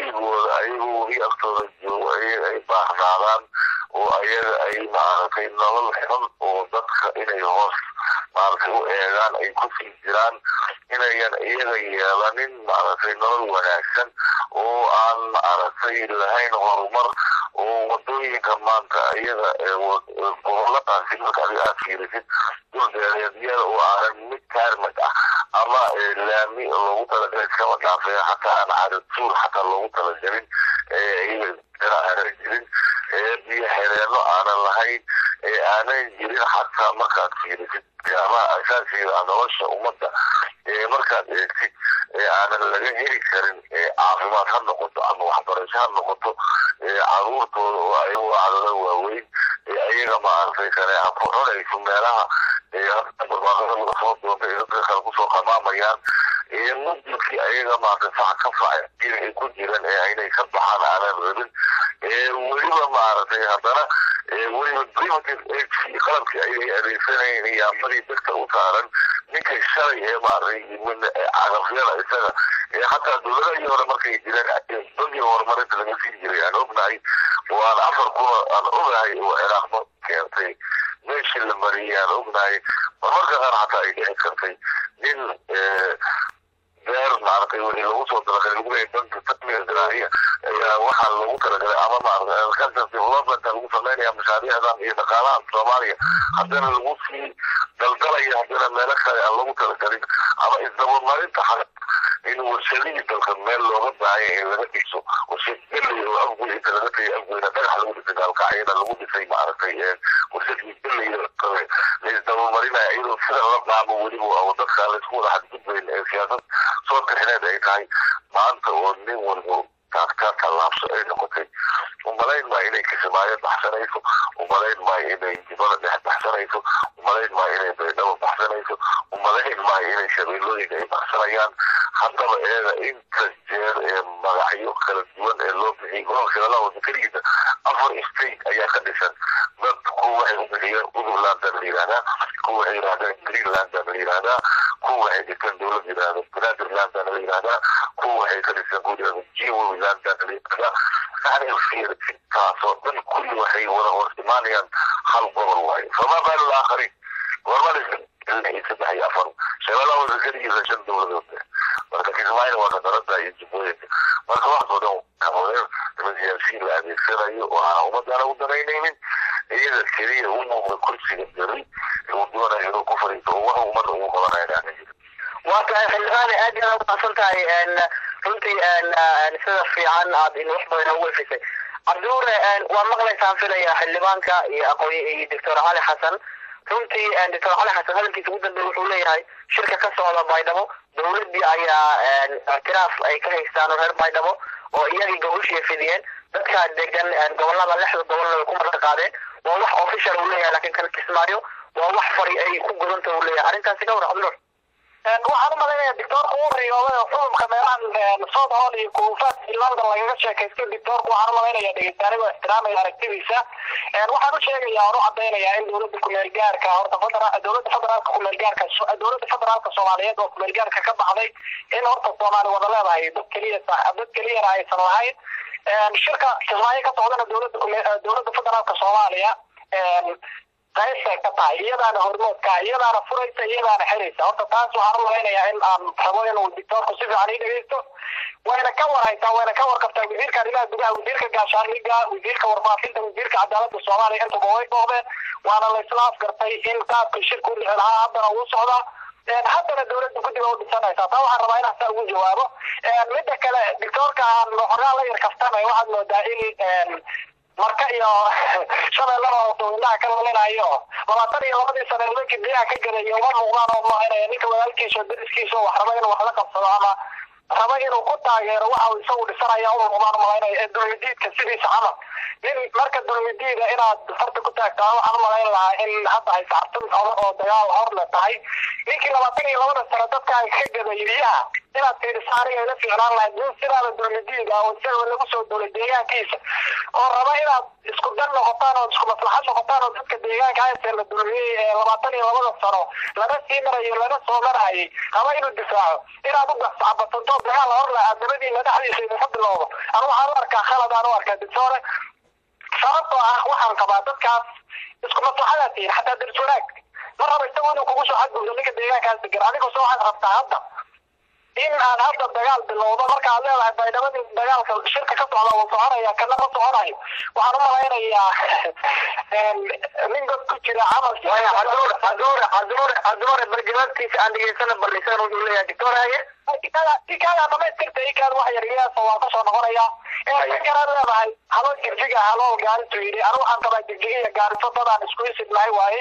weligooda ayagoo weli agtooda joogo ayaga ay baahnaadaan oo ayaga ay maaragtay nolol xun oo dadka inay hoos maaragtay u eegaan ay kusii jiraan inayan iyaga yeelanin maaragtay nolol wanaagsan oo aan maaragtay lahayn horumar oo wadooyinka maanta iyaga goboladaasi marka adiga aad fiirisid dulbeereedyada oo aanan mid taarmad ah ama laami loogu talagalay iskama dhaafee xataa aan caadadsuur xataa loogu talagelin iyaga aanan jirin biyo xereeno aanan lahayn aanan jirin xataa markaad fiirisid ama asaasiga nolosha ummadda markaad eegtid aanan laga heli karin caafimaad ha noqoto ama waxbarasho ha noqoto caruurtooda oo ayagu cadada waaweyn ayaga maaragtay kaneeca ku cunayso meelaha barbaaqada laga soo doonta ee dadka kale kusoo qamaamayaan mudilkii ayaga maaragtay fac ka fac ay ku jiraan ee inay ka baxaan aanan rabin weliba maaragtay haddana weliba primitive age qalabkii ayay adeegsanayeen iyaamadii dadka u saaran ninka shalay ee maaragtay cagafyada isaga xataa dowladahii hore markay jireen dadii horumarinta laga sii jiray aan ognahay oo aan afar kuna aan ogahay oo ciraaqma keentay meeshii la mariyay aan ognahay marmarka qaar xataa ay dhici kartay nin beer maaragtay wixii lagu soo talagalay lagu leeyahay danka tanmiga diraahiya ayaa waxaa lagu talagalay ama maaragtay agriculture development lagu sameynaya mashaariicdan iyo dhaqaalaha soomaaliya haddana lagu sii daldalaya haddana meelo kale aan lagu talagalin ama isdabamarinta xaq in warshadihii dalka meel looga baahanya in laga dhiso warshad geley oo afgoy inta laga tagay afgoyna dhagax lagu dhisay gaalkacyada lagu dhisay maaragtay warshadii geleyda kale la isdabamarinayo iyadoo sida la dhaamo weliba oo dadka laysku wada xadgudbayn ee siyaasad soo tixineed ay tahay maanta oo nin walbo taagtaa tallaabso ay noqotay umalayn maa inay kismaayo baxsanayso umalayn maa inay dibada dhex baxsanayso umalayn maa inay baydhabo baxsanayso umalayn maa inay shabeellooyinka ay baxsanayaan haddaba eega inta jeer ee magacyo kala duwan ee loo bixiyay gobolka shabeellaha wada keligiisa afar state ayaa ka dhisan dad kuwa waxay u bixiyeen udurlandan la yidhahdaa kuwa waxay yidhahdeen greenlandan la yidhahdaa kuwa waxay dhigteen dowlad yidhahdo banaadirlandan la yidhahdaa kuwa waxay ka dhisan kuwa yidhahdo jiwolandan la yidhahdaa yani fiir intaasoo dhan kulli waxay wada hor imaanayaan hal gobol waayo fama baalu laakhariin gormadisa iyo saddex iyo afar shabeellaha wada keligiisa shan dowladood marka kismaayo waa kadarada iyo jubbooyinka marka waxaasoo dhan kahoreer niman siyaasiyiin la adeegsanayo oo aan ummadana u danaynaynin iyaga keliya u muuqda kursiga beri uu doonayo inuu ku fadhiisto oo wax ummadda ugu qabanaya aan jirin waa tahay xildhibaane aad iyo aad umahadsan tahay runtii sida fiican aad in wax badan ugu efisay cabdiure waa maqlaysaan filaya xildhibaanka iyo aqoon iyo doctor cali xasan runtii doctor cali xasan hadalkiisa ugu dambeey wuxuu leeyahay shirka ka socda baydhabo dowladii ayaa ictiraaf ay ka haystaan reer baydhabo oo iyagii goboshiya fidiyeen dadka degan gobolada lixda gobolna way ku marka qaadeen waa wax official uu leeyahay laakiin kan kismaayo waa wax fari ay ku gudanta uu leeyahay arrintaasi ka war cabdinuur waxaan u malaynayaa dictoorka uu riyooday oo xulumka meelahan south hall iyo kuufaad iyo london lagaga sheekaystay dictoorka waxaan u malaynayaa dhegeystaanigoo ixtiraamaya aragtidiisa waxaan u sheegayaa oon u cadaynayaa in dowladda kumeel gaarka horta federa dowladda federaalka kumeel gaarka dowladda federaalka soomaaliyeed oo kumeel gaarka ka baxday in horta soomaali wada leedahay dad keliya dad keliyana aysan lahayn shirka kismaayo ka socdana dowladda dowladda federaalka soomaaliya qaybtay ka tahay iyadaana hormoodka iyadaana furaysa iyadaana xiraysa horta taas waxaan u malaynayaa in aan rabo inuu dictoorku si fiican ii dhegeysto wayna ka warhaysaa wayna ka warqabtaa wasiirka arrimaha gudaha wasiirka gaashaandhiga wasiirka warfaafinta wasiirka cadaaladda soomaaliya intuba way dhoobeen waana la isla afgartay in qaabka shirku dhici lahaa haddana uu socdaa haddana dowladda guddiga u dhisanaysaa taa waxaan rabaa inaan saa ugu jawaabo midda kale dictoorka aan xogaa la yar kaftamay waxaad moodaa in marka iyo shabeellada dowlaha ka walinayo labaatan iyo labadii sane nimankii biyaha ka gadaya uma muuqdaan oo maaynaya ninka walaalkiisa dariskiisa wax raba inuu wax la qabsado ama raba inuu ku taageero waxa uu isagu dhisanaya uma muuqdaan malaynaya ee dulmidiidka sidiisa camal nin marka dulmidiida inaad farta ku taagtaa waxaan u malayn lahaa in hadda ay sacabtun hore oo dagaal hor le tahay ninkii labaatan iyo labada sane dadkaan ka gaday biyaha inaad fiiriso aniga ila fiicnaan lahayd nin sidaada dowladiiga oo isagoo lagu soo dowlay deegaankiisa oo raba inaad isku dan noqotaan oo isku maslaxad noqotaan oo dadka deegaanka hayse la dowliyey ee labaatan iyo labada sano laga sii marayo laga soo marayay raba inuu difaaco inaad u gascabatanto dagaal hor lahaa dabadiina dhexdiisa idinka bilowdo anu waxaan u arkaa khalad aan u arkaa dictore sababtoo ah waxaan qabaa dadkaas isku maslaxadaad tihiin xataa daris wanaag ma raba isagu inuu kugu soo xadgudbo ninka deegaankaas degan adigu soo waxaad rabtaa hadda in aan hadda dagaal bilowdo marka aad leedahay baydhabadii dagaalka shirka ka socda wuu soconaya kana ma soconayo waxaan u malaynayaa nin god ku jira camal caduur caduur caduur caduur barjamaadkiisa aan dhegeysana ballisan wuxuu leeyahay doctor haye ikaada dhamaystirta ikaad wax yar iyaasa waan kasoo noqonaya inkanaad leedahay halo jigjiga halo gaariso yidhi anu waxaan qabaa jigjiga iyo gaariso dadaan isku isidnahay waaye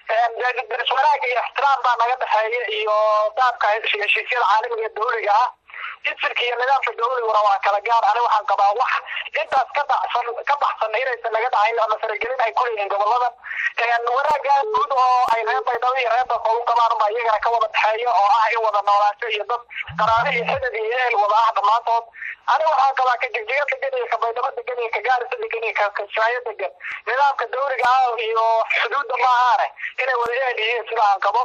daris wanaag iyo ixtiraam baa naga dhexeeya iyo daabka heshiisyada caalamiga ee dawliga ah isirka iyo nidaamka dawliguna waa kala gaar ani waxaan qabaa wax intaas ka baxsan ka baxsan inaysan naga dhacayn ama faragelin ay kuleeyihiin goboladan wanaagaa guud oo ay reer baydhabo iyo reer dalka u qabaan baa iyagana ka wada dhexeeya oo ah in wada noolaansho iyo dad qaraare iyo xidid iyo ehel wada ah dhammaantood ani waxaan qabaa ka jigjiga degan iyo ka baydhabo degan iyo ka gaarisa degan iyo ka kasaayo degan nidaamka dawliga ah iyo xuduudda maahaane inay wada ehel yihiin sida aan qabo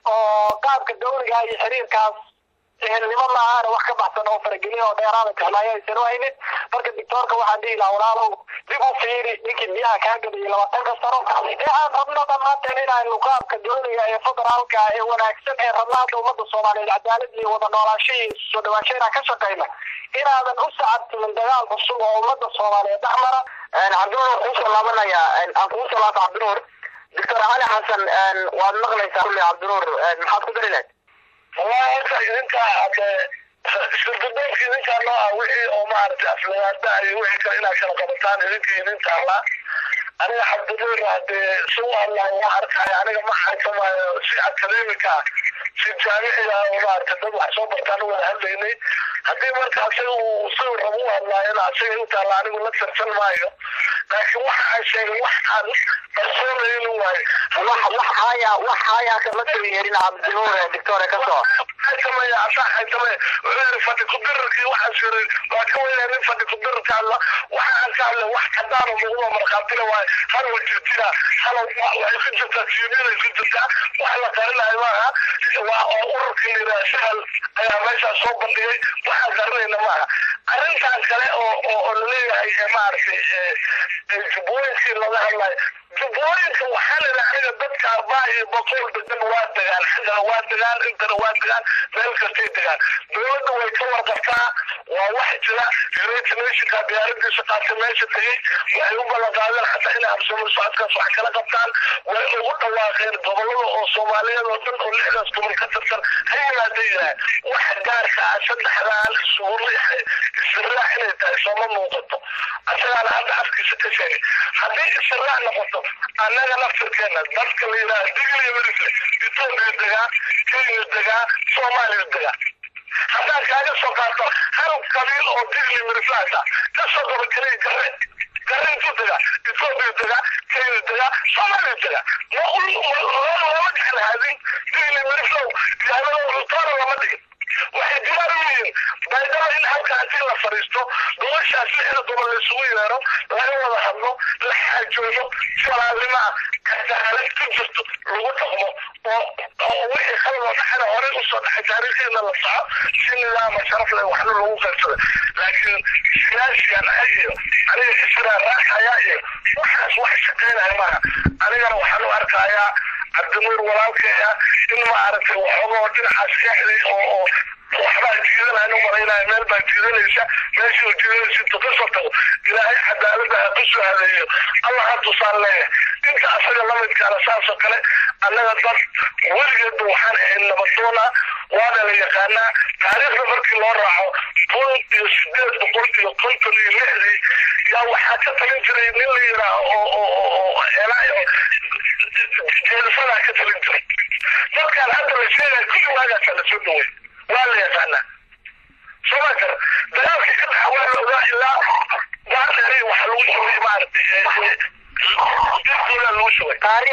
oo qaabka dawliga iyo xiriirkaas ehelnimo maahaane wax ka baxsan oo faragelin oo dheeraada kahlaayo aysan u haynin marka doctoorka waxaan dhihi lahaa walaalow dib u fiiri ninkii biyaha kaa gadayay labaatanka sano ee aan rabno dhammaanteen inaynu qaabka dawliga ee federaalka ee wanaagsan ee rabna hadda ummadda soomaaliyeed cadaalad iyo wada noolaansho iyo soo dhawaansho inaan ka shaqayno inaadan u sacabtimin dagaal cusub oo ummadda soomaaliyeed dhex mara cabdinuur waan kuusoo laabanayaa aan kugu soo laabta cabdinuur doctor cali xasan waad maqlaysaa kulle cabdinuur maxaad ku dari lahayd wallahi horta idinka hade shirdadoonka idinkaa noo ah wixii oo maaragtay aflagaada iyo wixii kale inaad kala qabataan idinka idinka alla aniga cabdinuur hadee si u allah waa arkaya aniga ma xaykamayo si academica si jaamiciga oo maaragtay dad wax soo bartaan u wada hadlaynay haddii marka asaga uu si rabo u hadlaayana asaga u taalla anigu la tartan maayo laakiin waxa aan sheegay wax aan qarsoonaynin waayo wax wax haya wax haya kama soo yeerin cabdinuur doctor ka soo xaytamaya asaa xaytamaya wuxuu yidhi fadhi kudirarkii waxaas yiri waa ka weynaa nin fadhi kudirarka hadla waxa aan ka hadlay wax cadaano muuqdo markhaatila waayo hal wa jirtira hal waxay ku jirtaa tiimiyada ku jirtaa wax la qarinayo maaha waa oo ururkii liraa sahal ayaa meeshaas soo bandhigay waxaan qarinayna maaha arrintan kale oo oo laleeyahay maaragtay jubbooyinkii laga hadlayo jubbooyinka waxaa layidhi aniga dadka arbaa iyo boqol degan waa degaan xaggana waa degaan intana waa degaan meel kastay degaan dowladda way ka warqabtaa waa wax jira united nationka diyaaradiisa qaatay meesha tegey waxay u ballan qaadeen xataa inay habsamo socodkaas wax kala qabtaan way ugu dhawaaqeen gobolada oo soomaaliyeed oo dhan oo lixdaas gobol ka tirsan ha yimaada yidhaah wax gaarka ah saddexdaan isugu israac inay tahay sooma muuqato asagaana hadda afkiisa ka sheegay haddii israac noqoto annaga laftirkeena dadka la yidhaha digil iyo mirisle etoobiya degaa kenya degaa soomaaliya degaa haddaan kaaga soo qaato hal qabiil oo digli mirislaasa ka soo qaba keliya gare gare intuu degaa etoobiya degaa kenya degaa soomaaliya degaa lama gacan haadin digli mirislow yahanado rutoora lama dhigin waxay diyaar u yihiin baydhaba in halka haddii la fadhiisto gobashaas lixda gobol la isugu yeero laga wada hadlo la xaajoodo walaalnimo ah cadaalad ku jirto lagu dhaqmo oo oo wixii khalado dhaxana horey usoo dhaxay taariikhdeena la soco si nidaama sharaf leh waxna lagu qaybsada laakiin siyaasiyan iyo aniga israa raaxaya iyo waxaas wax shaqaynaya maaha anigana waxaan u arkayaa cabdinuur walaalkeeya in maaragtay waxoogoo dhinacaas exday oo oo waxbaa jiidanaya u malaynaya meel baa jiidanaysa meeshii uu jiidanaysa intuu kasoo tago ilaahay cadaaladda ha ku soo hadeeyo allah ha tusaan leeyahay inta asaga lamidkaana saasoo kale annaga dad weligeedba waxaan ahayn nabadoona waana la yaqaanaa taariikhda markii loo raaco kun iyo sideed boqol iyo konton iyo lixdii yaa waxaa ka talin jiray nin la yidhaaho oo oo oo elaayo jeelisadaa ka talin jiray dadkaan hadda la sheegaya kulli waagaasaa la soo dhawey waa la yaqaanaa soo ma kara dagaalkii ka dhaxa waa la ogaa ilaa baardheeri waxa lagu shugay maaragtay lagu shugay taariikh fog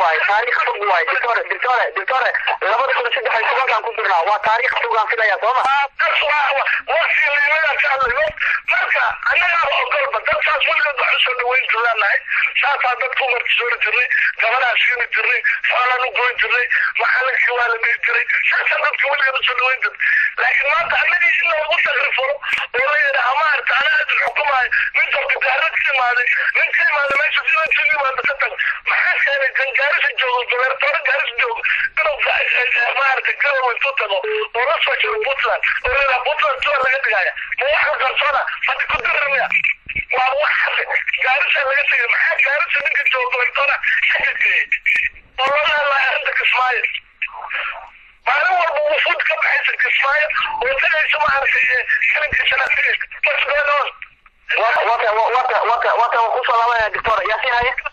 waaye taariikh fog waaye doctore doctore doctore labada kun saddex iyo tobankaan ku jirnaa waa taariikh fogaan filaya sooma wasiiliimada ka hadlayo marka annagaaba ogolba dadkaas weligood wax usoo dhaweyn jirnaanahay saasaa dadku martisoori jirnay gabadhaa siini jirnay xoolaan u goyn jirnay macalinkii waa la dhihi jiray saasaa dadka weligood usoo dhaweyn jirnay laakiin maanta annagii in loogu takrifuro oo la yidhaha maarata ana aadin xukumaayo nin dabdidaarad ka imaaday nin ka imaada meesha sida intuu yimaado ka tago maxaa keenay kan gaarisa joogo gobertoore gaarisa joogo inuu maarata garowe intuu tago oo la soo jiro puntland oo la yidhaha puntland tuwa laga dhigaya ma wax la qarsoona haddi ku diramiya waa wax hase gaarisa laga tegay maxaa gaarisa ninka joogo gobertoora xagga geeyey oo loola hadlaya arrinta kismaayo maalin walba wufuud ka baxaysa kismaayo oo tagaysa maaragtay kalinkii shanaad tagaysa what's going on wata wata wata wata kusoo laabanaya doctor yaa sii haya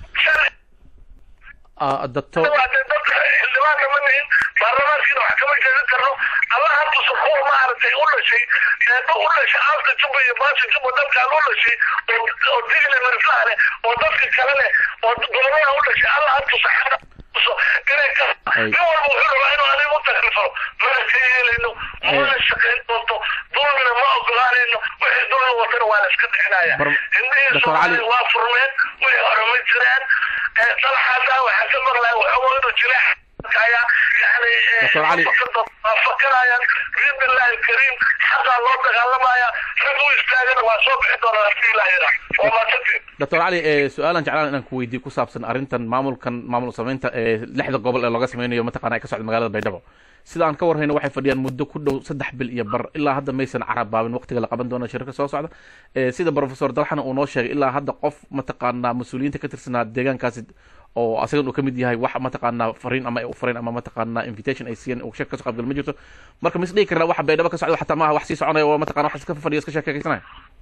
doctor dadka xildhibaanna ma nihin baarlamaankiina wax kama jeedin karno allaha tusa kuwa maaragtay u dhashay eeba u dhashay aalka juba iyo baasha juba dadkaan u dhashay oo digli mirflaha leh oo dadka kale leh oo gobollaha u dhashay allaha tusa tuso inay ka nin walba wuxuu rabaa inuu adiga u takrifaro mana ka yeelayno mana shaqayn doonto dulmina ma ogolaanayno wixii dulmi watana waa la iska dhixinaya indhihii soomaali waa furmeen wixii hore ma jiraan salaxaadaa waxaa ka maqlaya waxoogo inuu jira kaya yani fakarayaan biidnillahi alkariim xaqaa loo dagaalamaya rag u istaagana waa soo bixi doona hadii ilaah yidhaa waa maasantiin doctor cali su-aalan jeclaan inaan ku weydiiyo ku saabsan arrintan maamulkan maamul samaynta ee lixda gobol ee looga sameynayo mataqana ay ka socda magaalada baydhabo sida aan ka warhayno waxay fadhiyaan muddo ku dhow saddex bil iyo bar ilaa hadda maysan carabaabin waqtiga la qaban doono shirka soo socda sida professor dalxana uu noo sheegay ilaa hadda qof mataqaanaa mas-uuliyiinta ka tirsanaa deegaankaasi oo asagan uu ka mid yahay wax mataqaanaa fariin ama fariin ama mataqaanaa invitation ay siiyeen uu shirka kasoo qaybgal ma jirto marka mis dhihi karnaa waxa baydhabo ka socda xataa maaha wax sii soconaya oo mataqana wax iska fadhiya iska sheekeysanaya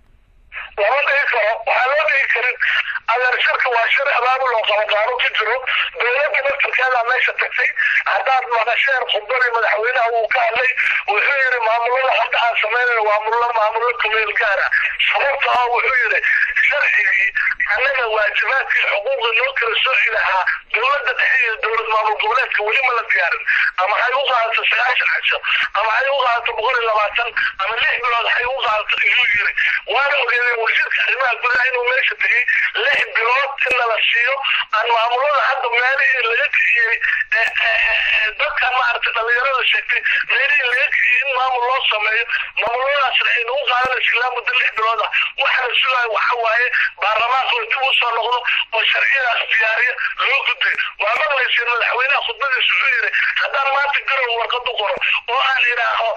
lama dhihi karo waxaa loo dhihi karin adeer shirka waa shir abaabul oo qabaqaano ku jiro dowladda naftirkeeda meesha tagtay haddaad maqasheen khudbadii madaxweynaha uu ka hadlay wuxuu yidhi maamulada hadda aan sameynayno waa mulo maamulo kumeel gaara sababta ah wuxuu yidhi sharcigii annaga waajibaadkii xuquuqda noo kala sooci lahaa dowladda dhexe iyo dowlad maamul goboleedka weli ma la diyaarin ama hay u qaadato sagaashan casho ama hay u qaadato boqol iyo labaatan ama lix bilood hay u qaadato iyuu yiri waana ogeedeen wasiirka arrimaha gudaha inuu meesha tegey lix bilood in lala siiyo aan maamulada hadda meelihii laga kiciyey dadkan maaragtay dhalinyarada sheegtay meelihii laga kiciyey in maamul loo sameeyo maamuladaasna aynu u qaadanaysa ilaa muddo lix bilood ah waxaa la sugaayo waxa waaye baarlamaanka oo dib u soo noqdo oo sharciyadaas diyaariya loo gudbay waa maqlayseen madaxweynaha khudbadiisa wuxuu yidhi haddaan maanta garow warqad u qoro oo aan idhaaho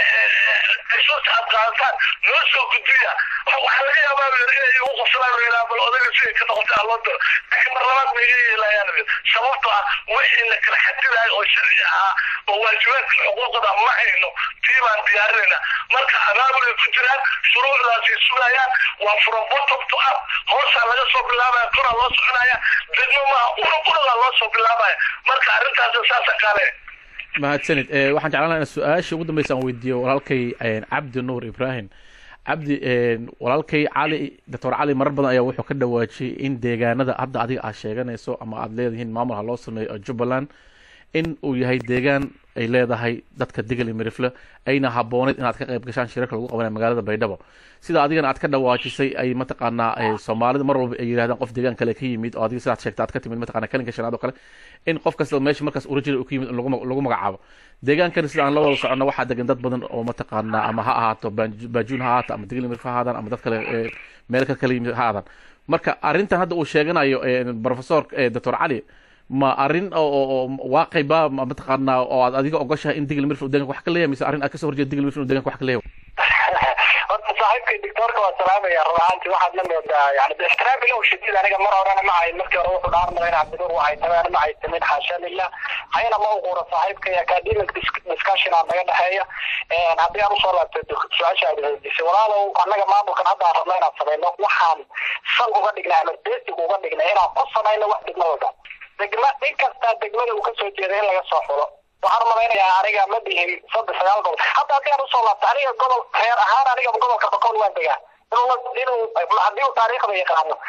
xusuusta aad qaadataan noo soo gudbiya waxaa laga yaabaa inay igu qoslaan oo yidhaha bal odayga siday ka noqotay aan loo diro laakiin mar labaad ma iga yeelayaan sababto ah wixii la kala xadidayo oo sharci ahaa oo waajibaadka xuquuqda ma hayno tii baan diyaarinayna marka abaabul ay ku jiraan shuruucdaasay sugayaan waa from bottom to up hoosaa laga soo bilaabaya koraa loo soconaya degmo maaha unug unugaa loo soo bilaabaya marka arrintaas saasa kale mahadsanid waxaan jeclaan lahaa in su-aasha ugu dambeysa aan weydiiyo walaalkay cabdi nuur ibrahim cabdi walaalkay cali doctor cali marar badan ayaa wuxuu ka dhawaajiyey in deegaanada hadda adiga aad sheeganayso ama aad leedihiin maamul ha loo sameeyo oo jubbaland in uu yahay deegaan ay leedahay dadka degal iyo mirifle ayna habooneyd inaad ka qayb gashaan shirarka lagu qabanaya magaalada baydhabo sida adigana aad ka dhawaajisay ay mataqaanaa soomaalida mar walba ay yidhahdaan qof deegaan kale ka yimid oo adiga sidaad sheegta aad ka timid mataqana kalinka shanaad oo kale in qof kasta meesha markaas original uu ka yimid in lagu magacaabo deegaankani sida aan la wada socono waxaa degan dad badan oo mataqaanaa ama ha ahaato baajuun ha ahaato ama degal iyo mirifle ha ahaadaan ama dad kale meel ka kala yimid ha aadaan marka arrintan hadda uu sheeganayo professor doctor cali ma arrin oo waaqayba mataqaanaa oo aad adiga ogoshahay in digil mirfil deeganka wax ka leeyahay mise arrin aad kasoo horjeeda digil mirfil deeganka wax ka leeyahay horta saaxiibkay doctoorka waa salaamaya run ahaantii waxaad la moodaa yani bixtiraam ilow shadiid aniga mar horena ma hayn markii hore wuxuu dhaarmaya in cabdinuur waa haytameen ma haytamin xaasha lillah hayna ma uquura saaxiibkay academic discussion aa naga dhexeeya haddii aan usoo laabtay su-aasha aad weydiisay walaalow annaga maamulkan hadda aan rabno inaan samayno waxaan sal uga dhignay ama basic uga dhignay inaan ku samayno wax degmo walba degma in kastaa degmada uu kasoo jeeda in laga soo xulo waxaan malaynayaa aniga ma dhihin saddex sagaal gobol hadda haddii aan usoo laabta aniga gobol reer ahaan aniga gobolka boqol waan degaa inuu inuu haddii uu taariikhda yaqaano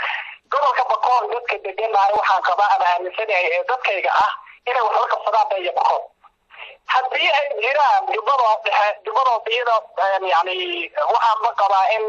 gobolka bakool dadka deganahay waxaan qabaa ama aaminsanahay ee dadkayga ah inay wax la qabsadaan bay iyo bakool haddii ay jiraan jubbadoo dhexe jubbadoo iyada yani waxaan ma qabaa in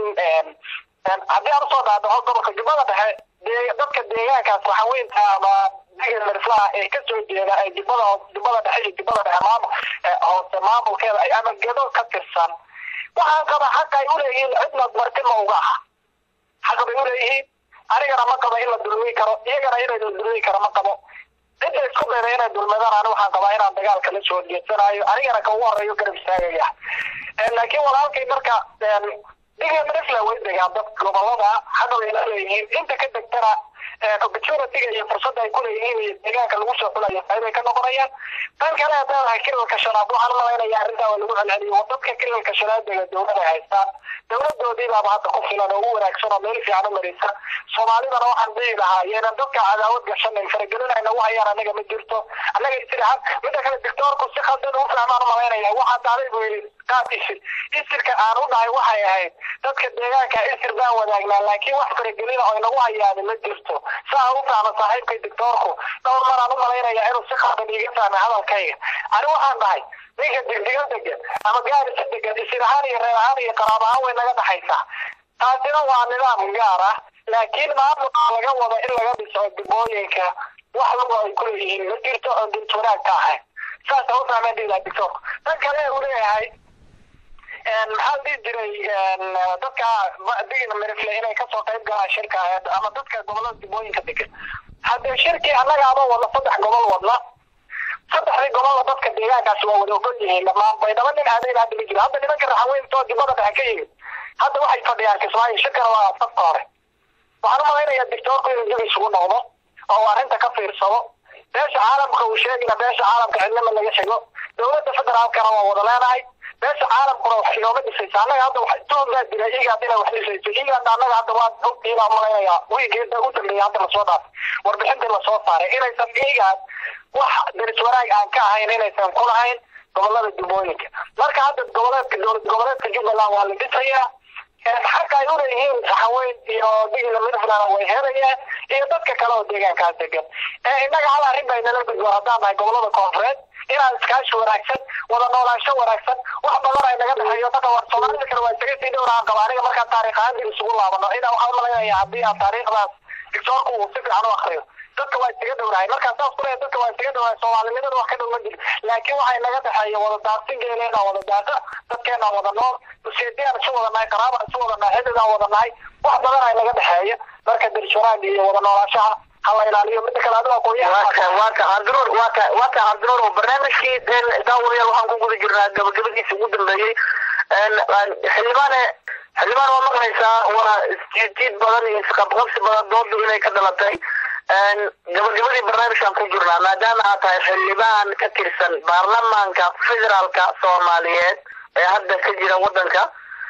haddii aan usoo dhaadhaco gobolka jubbada dhexe dee dadka deegaankaas waxaweynta ama digir marflaha ee kasoo jeeda ay jubbada jubbada dhexe iyo jubbada dhexe maamul hoose maamulkeeda ay ama gedo ka tirsan waxaan qabaa xaqa ay uleeyihiin cidna marti ma uga ah xaqa bay uleeyihiin anigana ma qabo in la dulmi karo iyagana inay la dulmi karo ma qabo cidda isku dayda inay dulmadaan ani waxaan qabaa inaan dagaalka la soo jeedsanayo anigana ka ugu horeeyo garab istaagaya laakiin walaalkay marka diga marifla way degaan dad gobolada hadda way la leeyihiin inta ka degtana opportunityga iyo fursadda ay kuleeyihiin iyo deegaanka lagu soo xulayo qaybay ka noqonayaan tan kale haddaan ahay kilalka shanaad waxaan malaynayaa arrintaa waa lagu celceliyo dadka kilalka shanaad dega dowlada haystaan dowladoodii baaba hadda ku filan oo u wanaagsan oo meel fiican u maraysa soomaalidana waxaan dhihi lahaa yeena dadka cadaawad gashanan faragelinayna u hayaan anaga ma jirto annaga istirahan midda kale dictoorku si khaldan u fahmaan u malaynaya waxaa daaday buu yidhi qaad isir isirka aan u dhahay waxay ahayd dadka deegaanka isir baan wadaagnaa laakiin wax faragelina oo inagu hayaani ma jirto saa u fahma saaxiibkay dictoorku dhowr maraan u malaynaya inuu si khaldan iiga fahmay hadalkayga ani waxaan dhahay ninka digdiga degan ama gaarisa degan isir ahaan iyo reer ahaan iyo qaraab ahaan way naga dhaxaysaa taasina waa nidaam gaar ah laakiin maamulka laga wado in laga dhiso dibooyinka wax luga ay kuleeyihiin ma jirto oo dint wanaag ka ahayn saasa u fahmeen dhiilaa dictoorku tan kale uu leeyahay maxaa dhihi jiray dadka digina merifle inay kasoo qayb galaan shirka ama dadka gobolada dibooyinka degan haddee shirkii annaga ama wadna saddex gobol wadna saddexdii gobolna dadka deegaankaasi waa wada ogol yihiin dhammaan baydhabo nin aadayn hadda ma jiro hadda nimanka raxaweyntoo dibada dhexe ka yimid hadda waxay fadhiyaan kismaayo shirkana waa safka hore waxaan u malaynayaa dictoorku inuu dib isugu noqdo oo arrinta ka fiirsado beesha caalamka uu sheegina beesha caalamka cidnima laga xigo dowladda federaalkana waa wada leenahay beesha caalamkuna wax inooma dhisaysa annaga hadda wax tuhum baa jira igaad inay wax dhisayso igaadna annaga hadda waa ogtiina malaynayaa wiigeeda u dambeeyay hadda lasoo dhaafay warbixintii lasoo saaray inaysan igaad wax daris wanaag aan ka ahayn inaysan ku lahayn gobolada dubooyinka marka hadda goboleedka dowlad goboleedka jubbaland waa la dhisayaa xaqa ay uleeyihiin haweyn iyo digila midfland way helayaan iyo dadka kale oo deegaankaas degan innaga hal arrin bay nala gudboon haddaan nahay gobolada koonfureed inaan iskaashi wanaagsan wada noolaansho wanaagsan wax badan ay naga dhexeeyo dadka war soomaalida kale waa isaga sii dhowraan qaba aniga markaan taariikh ahaan dib isugu laabano inaa waxaan umalaynaya haddii aan taariikhdaas dictoorku uu si fiican u akriyo dadka waa isaga dhowrahay markaan saas ku leeyahay dadka waa isaga dhowrahay soomaalinimada wax ka dhow ma jiro laakiin waxay naga dhexeeya wada daaqsin geeleena wada daaqa dadkeena wada nool useediyaan isu wada nahay qaraabaan isu wada nahay xididaan wada nahay wax badan ay naga dhexeeya marka dirshanaag iyo wada noolaashaha hala ilaaliyo mida kale adiga aqoonyaha waa ka cabdinuur waa ka waa ka cabdinuur oo barnaamijkii daawadayaal waxaan ku guda jirnaa gabagabadiisa ugu dambeeyey xildhibaane xildhibaan waa maqlaysaa waa isjiidjiid badan iyo isqabqabsi badan doodu inay ka dhalatay gabagabadii barnaamijkan ku jirnaa maadaama aad tahay xildhibaan ka tirsan baarlamaanka federaalka soomaaliyeed ee hadda ka jira wadanka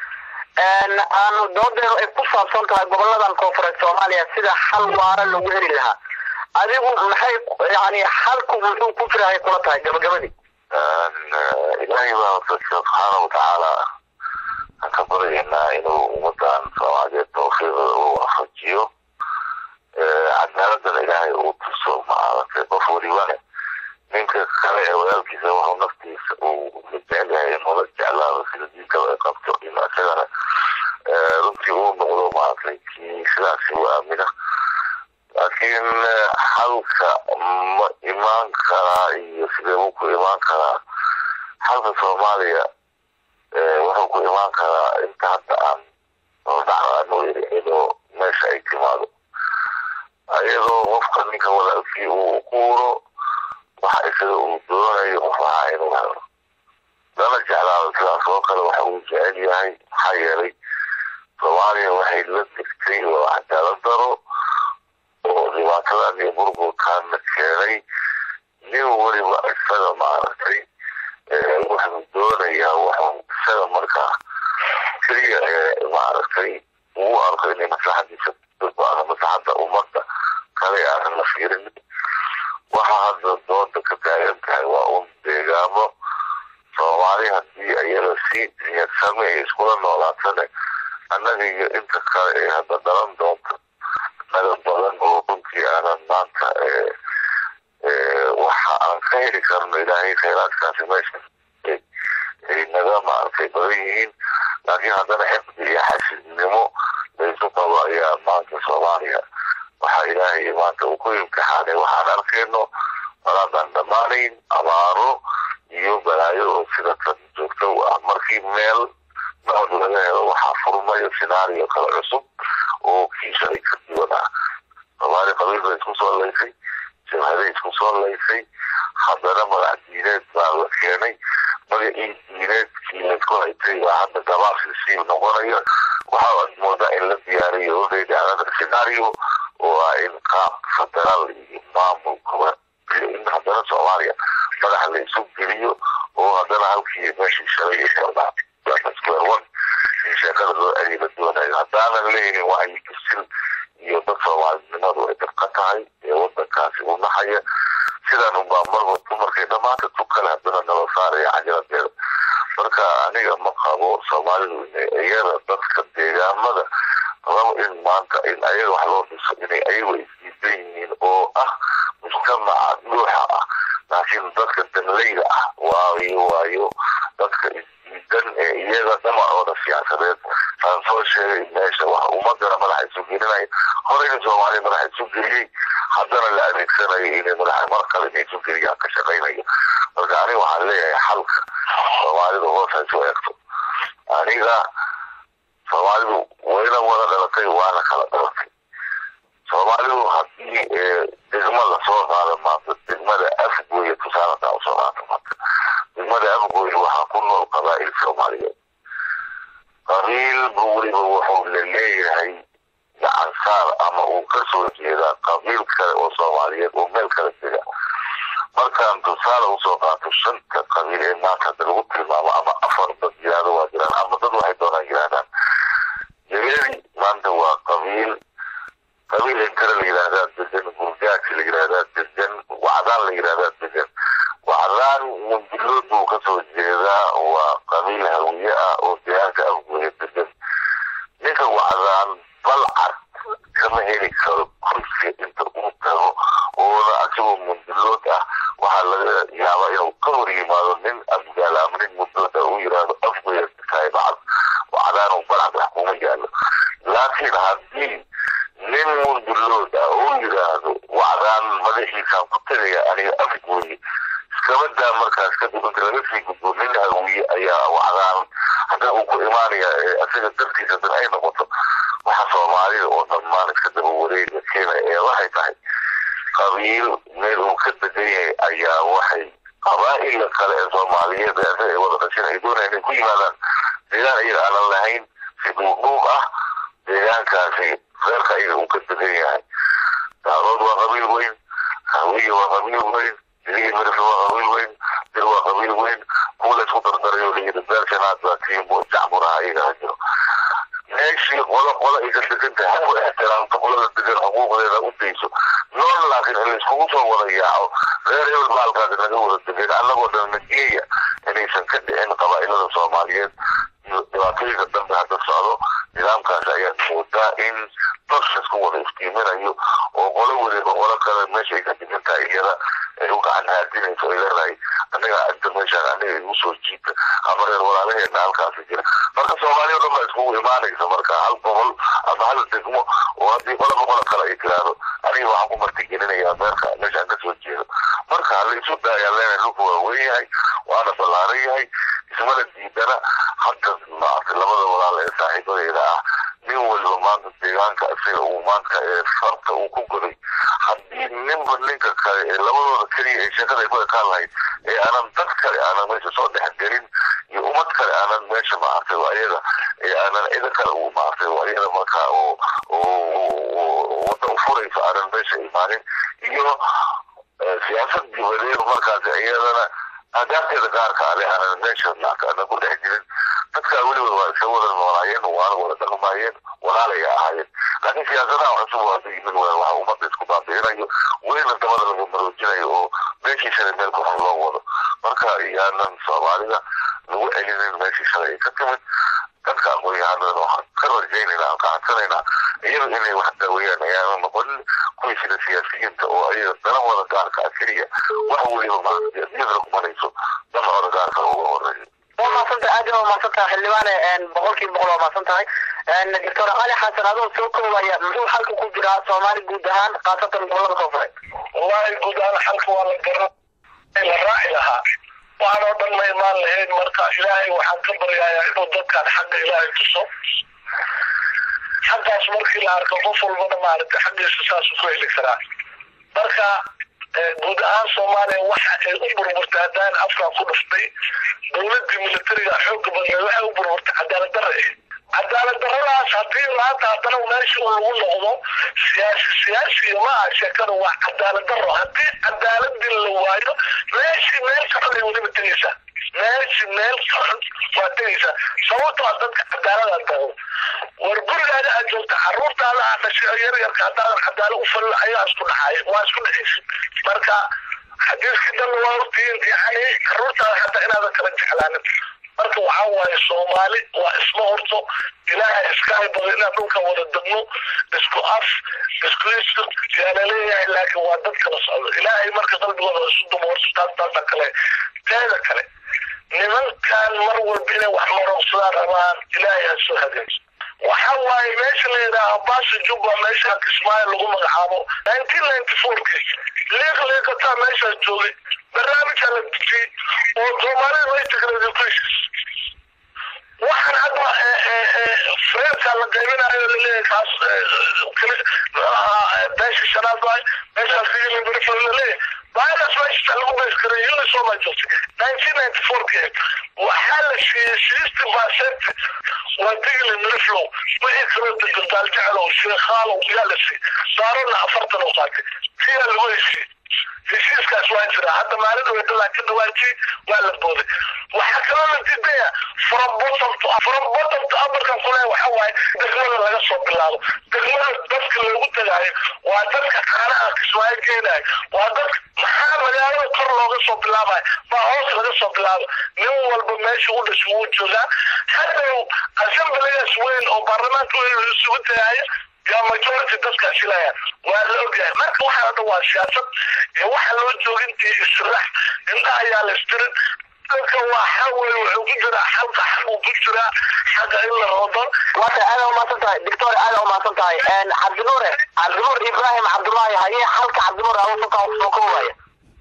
aanu doodeenu ay ku saabsan tahay goboladan koonfureed soomaaliya sida xal waara lagu heli lahaa adigu maxay yani xalku muxuu ku jirahay kula tahay gabagabadii ilaahay baan subxaana watacaala aan ka baryaynaa inuu ummadan soomaaliyeed tawfiiqda u waafajiyo cadaaladana ilaahay uu tuso maaragtay qof walibane ninka kale ee walaalkiisa wuxuu naftiisa uu jecel yahay inuu la jeclaado sida diinkada ay qabto in isagana runtii uu noqdo maaragtay kii sidaasi u aamina laakiin xalka ma imaan karaa iyo sidee buu ku imaan karaa xalka soomaaliya wuxuu ku imaan karaa inta hadda aan hordhaca aanu yiri inuu meesha ay timaado ayadoo qofka ninka walaalkii uu quuro waxa isaga uu doonayo qof ahaa inuu helo lana jeclaado sidaas oo kale waxa uu jecel yahay maxaa yeelay soomaaliya waxay la digtay oo cadaalad daro oo dhibaatadan iyo burburkaana keenay nin weliba isaga maaragtay wuxuu doonayaa wuxuu isaga markaa keliya ee maaragtay ugu arko inay maslaxadiisa ama maslaxadda ummadda kale aanan la fiirin waxa hadda dooda ka taagan tahay waa un deegaamo soomaali haddii ayada si niyad same ay iskula noolaatane annaga iyo inta kale ee hadda dhalan doonta naga badan heli karno ilaahay khayraadkaasi meesha ay naga maaragtay badan yihiin laakiin haddana xifdi iyo xasidnimo laysu qabo ayaa maanta soomaaliya waxaa ilaahay maanta uu ku imtixaanay waxaan arkayno malaadaan dhammaanayn abaaro iyo balaayo oo sida tan joogto u ah markii meel nabad laga helo waxaa furmayo sinaariyo kale cusub oo kii shalay ka duwan ah soomaali qabiil bay isku soo laysay jabhaday isku soo laysay haddana magac diineed baa la keenay magacii diineedkii laysku haytay baa hadda gabaabsi sii noqonaya waxa aad moodaa in la diyaariyo already another scenario oo ah in qaab federaal iyo maamulka in haddana soomaaliya madaxa la isu geliyo oo haddana halkii meeshii shalay square one in sheekada loo celiyo la doonayo haddaanan leeyihin wacyi kasil iyo dad soomaalinimadu ay dabka tahay ee wadankaasi u naxaya sidan unbaa marba markay dhammaanta tukale haddana nala saaraya cajaladeeda marka aniga ma qabo soomaalidu iyada dadka deegaamada rabo in maanta in ayaga wax loo dhiso inay ayagu isdiidan yihiin oo ah mujtamaca dhuuxa ah laakiin dadka danleyda ah waayo waayo dadka isdiidan ee iyaga dhamacooda siyaasadeed aan soo sheegay meesha wax ummadana madaxa isu gelinaya horeyna soomaaliya madaxa isu geliyey haddana la adeegsanayo inay madaxa mar kale inay isu geliyaan ka shaqaynayo marka aniga waxaan leeyahay xalka soomaalidu hoos ha isu eegto aniga soomaalidu wayna wada dhalatay waana kala dhalatay soomaalidu haddii degma lasoo qaado maanta degmada afgooya tusaaladaa usoo qaata maanta degmada afgooya waxaa ku nool qabaa'il soomaaliyeed qabiilba weliba wuxuu la leeyahay gacan saar ama uu ka soo jeedaa qabiil kale oo soomaaliyeed oo meel kala dega markaan tusaale usoo qaato shanta qabiil ee maanta hadda lagu tilmaamo ama afar dad yiraahdo waa jiraan ama dad waxay doonaan yiraahdaan jabeeri maanta waa qabiil qabiil inkare la yidhaahdaa degan gurgaaji la yidhaahdaa degan wacdaan la yidhaahdaa degan wacdaan mundilood buu kasoo jeedaa waa qabiil hawiye ah oo deegaanka afgooya degan ninka wacdaan balcad kama heli karo kursi inta uu tago oona asagoo mundilood ah waxaa laga yaabaa inuu ka hor yimaado nin afgaal ama nin mundilood ah uu yidhaahdo afgooya tahay bacad wacdaan balcad wax kuma yaalo laakiin haddii nin mundilood ah oo yidhaahdo wacdaan madaxiisaan ku tegaya aniga afgooye iskabadaa markaas kadib inta laga sii gudbo nin hawiye ayaa wacdaan hadda uu ku imaanaya isaga dartiisa dan ay noqoto waxa soomaalida oo dhammaan iska daba wareega keenaya ee waxay tahay qabiil meel uu ka degan yahay ayaa waxay qabaa'ila kale ee soomaaliyeed ee isaga ay wada dhashin ay doonayaan inay ku yimaadaan deegaan iyaga aanan lahayn si dhuubdhuub ah deegaankaasi reerka iyaga uu ka degan yahay daadood waa qabiil weyn hawiye waa qabiil weyn digii mirifle waa qabiil weyn dir waa qabiil weyn kuwa la isku dardaray oo layidhi beershanaad baa tiimbo jacburaha iyaga ha jiro meeshii qolo qolo ay ka degan tahay ha ku ixtiraamto qolada degan xuquuqdeeda u dayso nool laakiin in layskugu soo wada yaaco reer hebel baalkaasi naga wada degan annagoo dhan nageeya inaysan ka dhicin qabaa'ilada soomaaliyeed iyo dhibaatooyinka dambe hadda socdo nidaamkaas ayaa moodaa in dosha isku wada iftiiminayo oo qolo weliba qolo kale meesha ay ka degan tahay iyada ay u gacan haadinayso ay leedahay anaga inta meeshaan aniga igu soo jiita ama reer walaalaheena halkaasi jira marka soomaaliya o dhan baa iskugu imaanaysa marka hal gobol ama hal degmo oo haddii qoloba qolo kale ay tiraahdo aniga waxaan ku martigelinayaa meerka meeshaan ka soo jeedo marka hala isu daayaan leenahay dhulku waa weyn yahay waana ballaaran yahay ismana diidana hadda maaragtay labada walaal ee saaxiibadeeda ah nin waliba maanta deegaanka isaga uu maanta ee farta uu ku goday haddii ninba ninka kale ee labadooda keliya ee sheekada ay ku ekaan lahayd ee aanan dad kale aanan meesha soo dhex gelin iyo ummad kale aanan meesha maaragtay waa iyada ee aanan cido kale uu maaragtay waa iyada marka oo oo wadda u furaysa aanan meesha imaanin iyo siyaasad dibadeed markaas iyadana adaabteeda gaarka ale aanan meesha aanan ku dhex jirin dadkaa weliba waa iska wada noolaayeen waana wada dhaqmaayeen walaalay ahaayeen laakiin siyaasadaha cusub waa yimid waxa ummadda isku baabi'inayo welina dabada laga maroojinayo oo meeshii shalay meel kor loo wado marka yaanan soomaalida lagu celinin meeshii shalay ay ka timid dadka aqoon-yahanada waxaan ka rajaynayna aan qaxansanaynaa iyaga inay wax daaweeyaan ayaana noqonin kuwii sida siyaasiyiinta oo ayaga danahooda gaarka ah keliya wax weliba maadiyadna kumanayso danahooda gaarka uga horeeyo waa maadsantahay aad waa maadsantahay xildhibaane boqolkiiba boqol waa maadsantahay doctor cali xasan adoo soo koobaya muxuu xalka ku jiraa soomaali guud ahaan khaasatan gobolada koonfureed wallahi guud ahaan xalka waa la garan la raaci lahaa waxaan oo dhan ma imaan lahayn marka ilaahay waxaan ka baryayaa inuu dadkan xagga ilaahay tuso xaggaas markii la arko qof walbana maaragtay xaggiisa saasuu ku heli karaa marka guud ahaan soomaaliya waxa ay u burburtay haddaan afkaa ku dhuftay dowladdii militariga xooga badneed waxay u burburtay cadaalad darre cadaalad darradaas haddii maanta haddana meesha uu lagu noqdo siyaasi siyaasi ma aha sheekada waa cadaalad darro haddii cadaaladii la waayo meeshii meel ka xun ay weliba tegaysaa meeshii meel ka xun waa tegaysaa sababtoo ah dadka cadaalada tago war gurigaada aad joogta caruurtaada aad dhashay yar yarka haddaadan cadaalo u falin ayaa isku dhaxaaya waa isku dhexaysa marka xadiiskii dan waa hortiin yani caruurtaada xataa inaadan kala jeclaanin marka waxaa waaye soomaali waa isma horto ilaahay iska haybado inaan dhulka wada degno isku af isku isku yaa laleeyahay laakiin waa dad kala socdo ilaahay marka qalbigooda isu dumo horto taas taasa kale teeda kale nimankan mar walba inay wax marogsadaan rabaan ilaahay ha soo hagaajiyo waxa waaye meesha la yidhaaha baasha jubba meesha kismaayo lagu magacaabo nineteen ninety fourkii liiq liiqataa meeshaas joogay barnaamijka la dejiyey oo soomaalida way tagrada ku heshiis waxaan hadda freedka la qaybinayo laleeyahay kaas beesha shanaad waay meeshaas digili berifo laleeyahay virus meesha lagu bees karay unisoma joogtay nineteen ninety fourkii waxaa la siiyey sixty percent waa digli miriflow wixii kaloo degantaal jecelow sheekhaalow yaa la siiyey saarona afartan oo qaatay tiyaa lagu heshiiyey heshiiskaas waa jira hadda maalin dhaweyta laakiin dhawaajii waa la booday waxaa kaloo la diidaya from bottom to from bottom to upperkan kule waxa waaye degmada laga soo bilaabo degmada dadka loogu tagaayo waa dadka caanaha kismaayo geenayo waa dadka maxaa magaalada kor looga soo bilaabayo baa hoos laga soo bilaabo nin walba meesha u dhasho wuu joogaa haddow assemblygaas weyn oo baarlamaanka weyn isugu tagaayo yaa majority dadkaa shilayaan waa la ogyahay marka waxaa dhan waa siyaasad iyo waxa loo joogintii islax indhaha ayaa la istirin dadka waa xawey wuxuu ku jiraa xalka xaquu ku jiraa xaqa in la rodo waata aada umaasan tahay doctor aada umaasan tahay cabdinuure cabdinuur ibrahim cabdullaahi haye xalka cabdinuur awasuka soo koobaya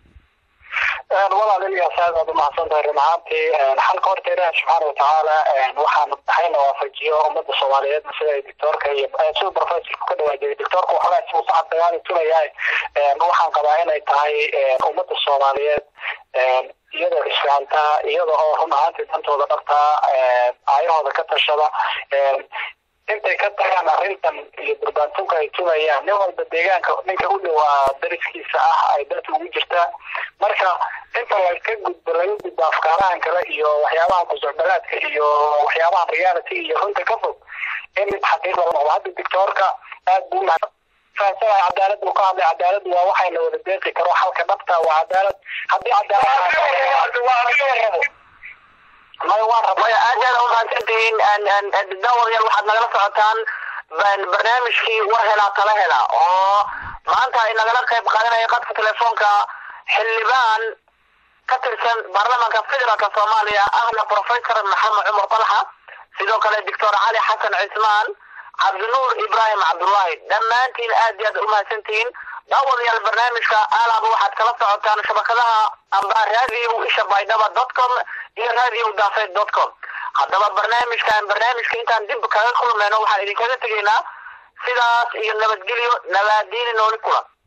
walaal ilyaas aad aad umahadsan tahay run ahaantii xalka horta ilaahi subxaana watacaala waxaan hayna waafajiyo ummadda soomaaliyeed sida ay doctoorka iyo sida professorku ka dhawaajiyay doctoorka waxoogaa si usacad dagaali tunayahay waxaan qabaa inay tahay ummadda soomaaliyeed iyadoo isfahantaa iyada oo run ahaantii dantooda dhartaa aayahooda ka tashada intay ka tagaan arrintan iyo durbaantunka ay tunayaan nin walba deegaanka ninka u dhowaa dariskiisa ah ay danta ugu jirtaa marka inta laga gudbo laga gudbo afkaarahan kale iyo waxyaabaha kusocdalaadka iyo waxyaabaha reality iyo runta ka fog in mid xaqiiqa la noqdo hadda doctoorka aad buu fahansanahay cadaalad buu ka hadlay cadaaladu waa waxayna wada deeqi karo xalka dhabta waa cadaalad haddii cadaalad may waan rabaa maya aad aad umahadsantihiin daawadayaal waxaad nagala socotaan barnaamijkii war helaa tala hela oo maanta ay nagala qayb qaadanaya qadka telefoonka xildhibaan ka tirsan baarlamaanka federaalka soomaaliya ahna professor maxamed cumar talxa sidoo kale doctor cali xasan cismaan cabdinuur ibrahim cabdullaahi dhammaantiin aad iyo aad umahadsantihiin daawadayaal barnaamijka alaaba waxaad kala socotaan shabakadaha amba radio isha baydhaba dot com iyo radio daafeed dot com haddaba barnaamijkan barnaamijka intaan dib kaga kulmayno waxaan idinkaga tegaynaa sidaas iyo nabadgelyo nabaadiini nooli kulan